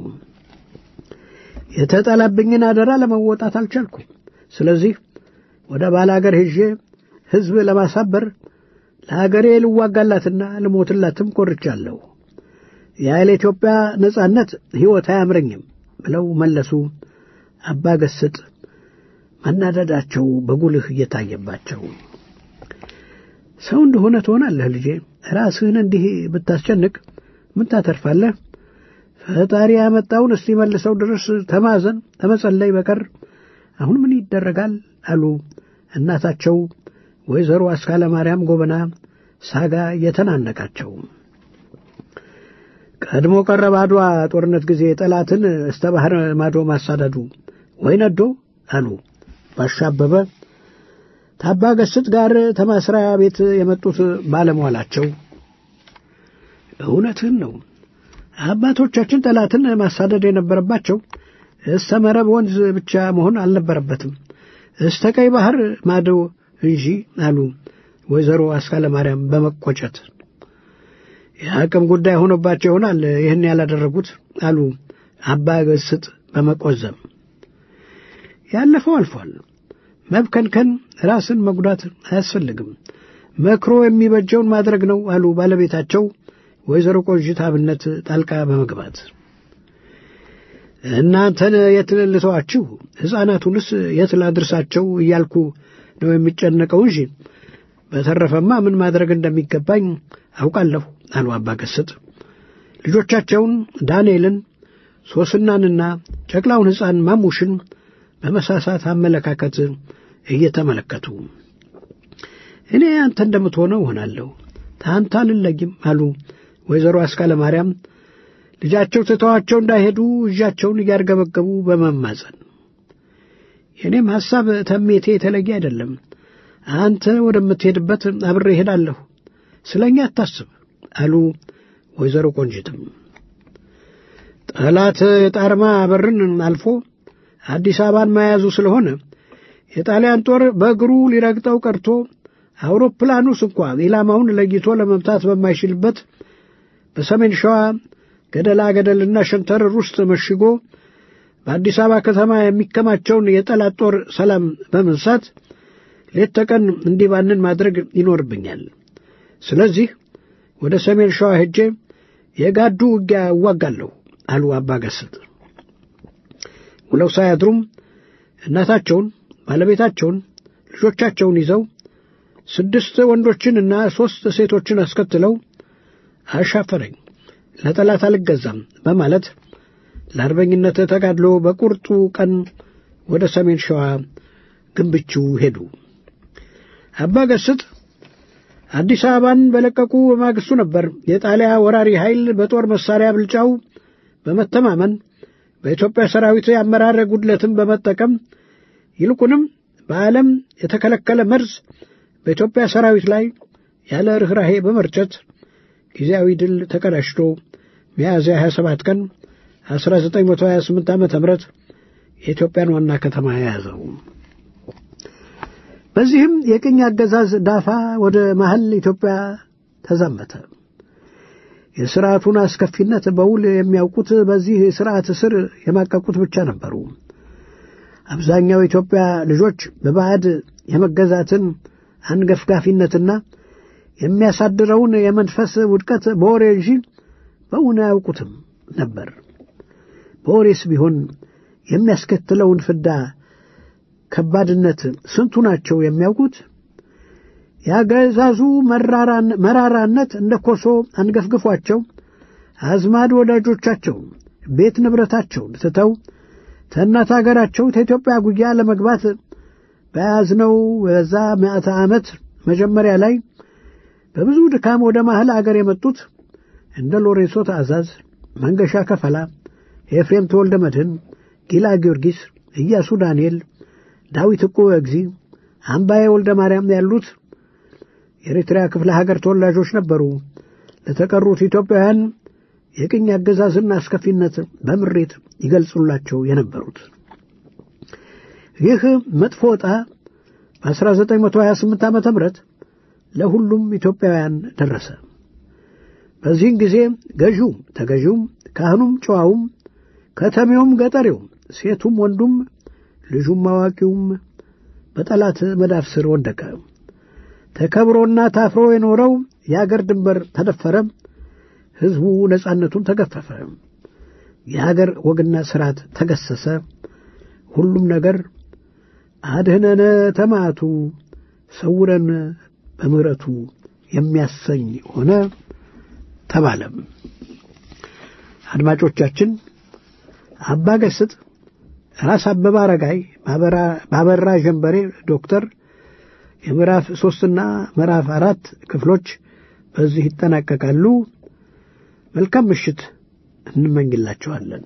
የተጠላብኝን አደራ ለመወጣት አልቻልኩም። ስለዚህ ወደ ባላገር ሄዤ ሕዝብ ለማሳበር ለአገሬ ልዋጋላትና ልሞትላትም ቆርቻለሁ። ያለ ኢትዮጵያ ነጻነት ሕይወት አያምረኝም ብለው መለሱ። አባ ገስጥ መናደዳቸው በጉልህ እየታየባቸው ሰው እንደሆነ ትሆናለህ ልጄ፣ ራስህን እንዲህ ብታስጨንቅ ምን ታተርፋለህ? ፈጣሪ ያመጣውን እስቲ መልሰው ድረስ ተማዘን ተመጸለይ በቀር አሁን ምን ይደረጋል አሉ እናታቸው ወይዘሮ አስካለ ማርያም ጎበና ሳጋ እየተናነቃቸው። ቀድሞ ቀረ ባድዋ ጦርነት ጊዜ ጠላትን እስተ ባህር ማዶ ማሳደዱ ወይ ነዶ አሉ ባሻበበ ታባ ገስጥ ጋር ተማስሪያ ቤት የመጡት ባለሟላቸው። እውነትህን ነው። አባቶቻችን ጠላትን ማሳደድ የነበረባቸው እስተ መረብ ወንዝ ብቻ መሆን አልነበረበትም፣ እስተ ቀይ ባህር ማዶ እንጂ አሉ ወይዘሮ አስካለ ማርያም በመቆጨት። የአቅም ጉዳይ ሆኖባቸው ይሆናል ይህን ያላደረጉት አሉ አባ ገስጥ በመቆዘም። ያለፈው አልፏል። መብከንከን፣ ራስን መጉዳት አያስፈልግም። መክሮ የሚበጀውን ማድረግ ነው አሉ ባለቤታቸው ወይዘሮ ቆንጂት አብነት ጣልቃ በመግባት እናንተን የት ልተዋችሁ፣ ሕፃናቱንስ የት ላድርሳቸው እያልኩ ነው የሚጨነቀው እንጂ በተረፈማ ምን ማድረግ እንደሚገባኝ አውቃለሁ አሉ አባ ገስጥ ልጆቻቸውን ዳንኤልን፣ ሶስናንና ጨቅላውን ሕፃን ማሙሽን በመሳሳት አመለካከት እየተመለከቱ እኔ አንተ እንደምትሆነው እሆናለሁ፣ ታንተ አልለይም አሉ ወይዘሮ አስካለ ማርያም ልጃቸው ትተዋቸው እንዳይሄዱ እጃቸውን እያርገበገቡ በመማጸን የእኔም ሐሳብ ተሜቴ የተለየ አይደለም። አንተ ወደምትሄድበት አብሬ እሄዳለሁ፣ ስለ እኛ አታስብ አሉ ወይዘሮ ቆንጅትም። ጠላት የጣርማ በርን አልፎ አዲስ አበባን መያዙ ስለሆነ የጣሊያን ጦር በእግሩ ሊረግጠው ቀርቶ አውሮፕላኑስ እንኳ ኢላማውን ለይቶ ለመምታት በማይችልበት በሰሜን ሸዋ ገደላ ገደልና ሸንተረር ውስጥ መሽጎ በአዲስ አበባ ከተማ የሚከማቸውን የጠላት ጦር ሰላም በመንሳት ሌት ተቀን እንዲባንን ማድረግ ይኖርብኛል። ስለዚህ ወደ ሰሜን ሸዋ ሄጄ የጋዱ ውጊያ እዋጋለሁ አሉ አባ ገስጥ። ውለው ሳያድሩም እናታቸውን፣ ባለቤታቸውን፣ ልጆቻቸውን ይዘው ስድስት ወንዶችንና ሦስት ሴቶችን አስከትለው አሻፈረኝ ለጠላት አልገዛም በማለት ለአርበኝነት ተጋድሎ በቁርጡ ቀን ወደ ሰሜን ሸዋ ግንብቹ ሄዱ። አባ ገስጥ አዲስ አበባን በለቀቁ በማግስቱ ነበር የጣሊያ ወራሪ ኃይል በጦር መሳሪያ ብልጫው በመተማመን በኢትዮጵያ ሰራዊት የአመራር ጉድለትን በመጠቀም ይልቁንም በዓለም የተከለከለ መርዝ በኢትዮጵያ ሰራዊት ላይ ያለ ርኅራሄ በመርጨት ጊዜያዊ ድል ተቀዳጅቶ ሚያዝያ 27 ቀን 1928 ዓ ም የኢትዮጵያን ዋና ከተማ የያዘው። በዚህም የቅኝ አገዛዝ ዳፋ ወደ መሐል ኢትዮጵያ ተዛመተ። የሥርዓቱን አስከፊነት በውል የሚያውቁት በዚህ ሥርዓት ስር የማቀቁት ብቻ ነበሩ። አብዛኛው የኢትዮጵያ ልጆች በባዕድ የመገዛትን አንገፍጋፊነትና የሚያሳድረውን የመንፈስ ውድቀት በወሬ እንጂ በእውን አያውቁትም ነበር። በወሬስ ቢሆን የሚያስከትለውን ፍዳ ከባድነት ስንቱ ናቸው የሚያውቁት? የአገዛዙ መራራነት እንደ ኮሶ አንገፍግፏቸው አዝማድ ወዳጆቻቸውን ቤት ንብረታቸውን ትተው ተእናት አገራቸው ከኢትዮጵያ ጉያ ለመግባት በያዝነው በዛ ምዕተ ዓመት መጀመሪያ ላይ በብዙ ድካም ወደ መሐል አገር የመጡት እንደ ሎሬንሶ ትእዛዝ፣ መንገሻ ከፈላ፣ ኤፍሬም ተወልደ መድህን፣ ጊላ ጊዮርጊስ፣ ኢያሱ ዳንኤል፣ ዳዊት ዕቁ እግዚ፣ አምባዬ ወልደ ማርያም ያሉት የኤርትራ ክፍለ ሀገር ተወላጆች ነበሩ። ለተቀሩት ኢትዮጵያውያን የቅኝ አገዛዝን አስከፊነት በምሬት ይገልጹላቸው የነበሩት ይህ መጥፎ ዕጣ በ1928 ዓ ም ለሁሉም ኢትዮጵያውያን ደረሰ። በዚህን ጊዜ ገዢውም ተገዢውም፣ ካህኑም ጨዋውም፣ ከተሜውም ገጠሬውም፣ ሴቱም ወንዱም፣ ልጁም አዋቂውም በጠላት መዳፍ ስር ወደቀ። ተከብሮና ታፍሮ የኖረው የአገር ድንበር ተደፈረ። ሕዝቡ ነጻነቱን ተገፈፈ። የአገር ወግና ሥርዓት ተገሰሰ። ሁሉም ነገር አድህነነ ተማቱ ሰውረን በምሕረቱ የሚያሰኝ ሆነ ተባለም። አድማጮቻችን አባ ገስጥ፣ ራስ አበበ አረጋይ፣ ባበራ ጀንበሬ ዶክተር የምዕራፍ ሦስትና ምዕራፍ አራት ክፍሎች በዚህ ይጠናቀቃሉ። መልካም ምሽት እንመኝላችኋለን።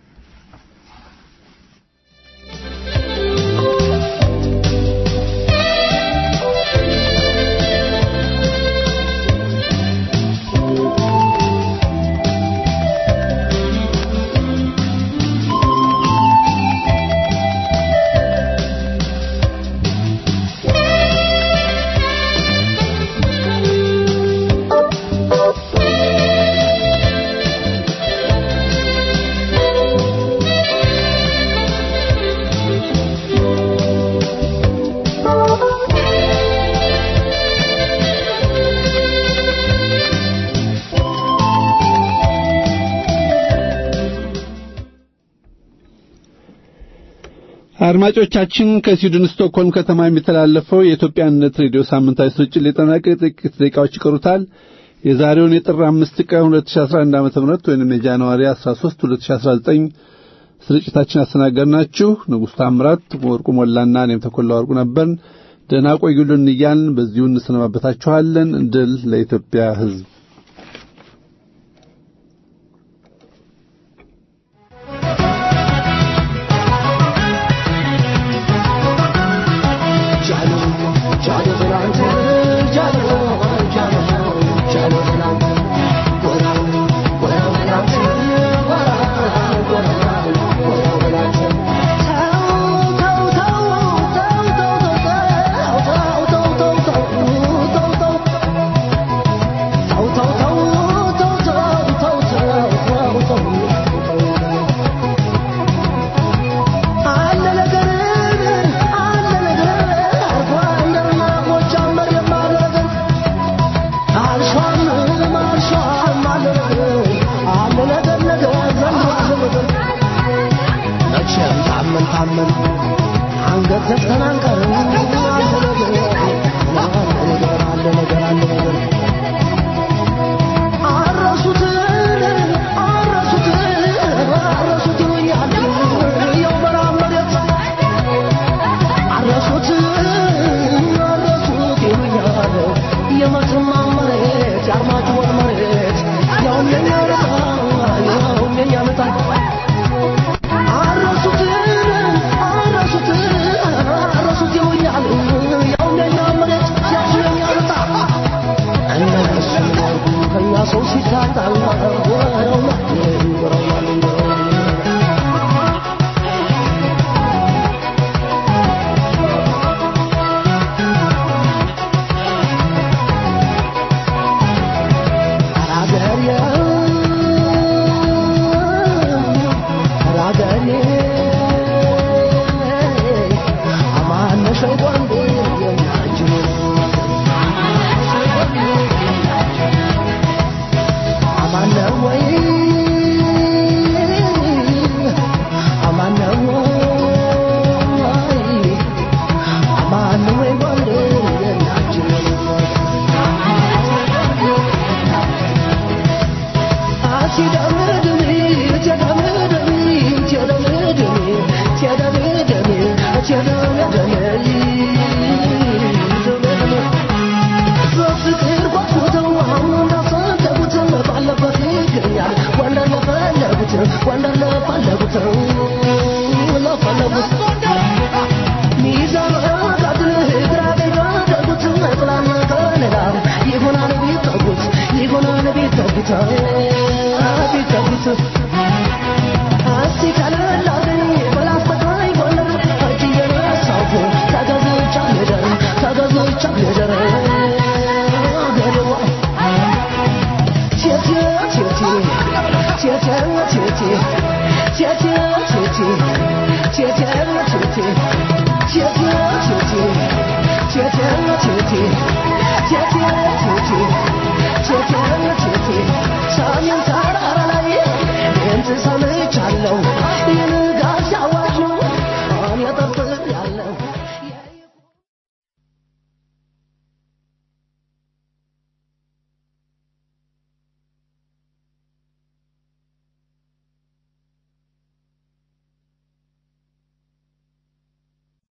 አድማጮቻችን ከስዊድን ስቶክሆልም ከተማ የሚተላለፈው የኢትዮጵያ አንድነት ሬዲዮ ሳምንታዊ ስርጭት ሊጠናቀቅ ጥቂት ደቂቃዎች ይቀሩታል። የዛሬውን የጥር አምስት ቀን 2011 ዓ.ም ወይንም የጃንዋሪ 13 2019 ስርጭታችን አስተናገድናችሁ ንጉሥ ታምራት፣ ወርቁ ሞላና እኔም ተኮላ ወርቁ ነበርን። ደህና ቆዩልን እያልን በዚሁ እንሰነባበታችኋለን። ድል ለኢትዮጵያ ሕዝብ። 姐姐，姐姐，姐姐，姐姐，姐姐。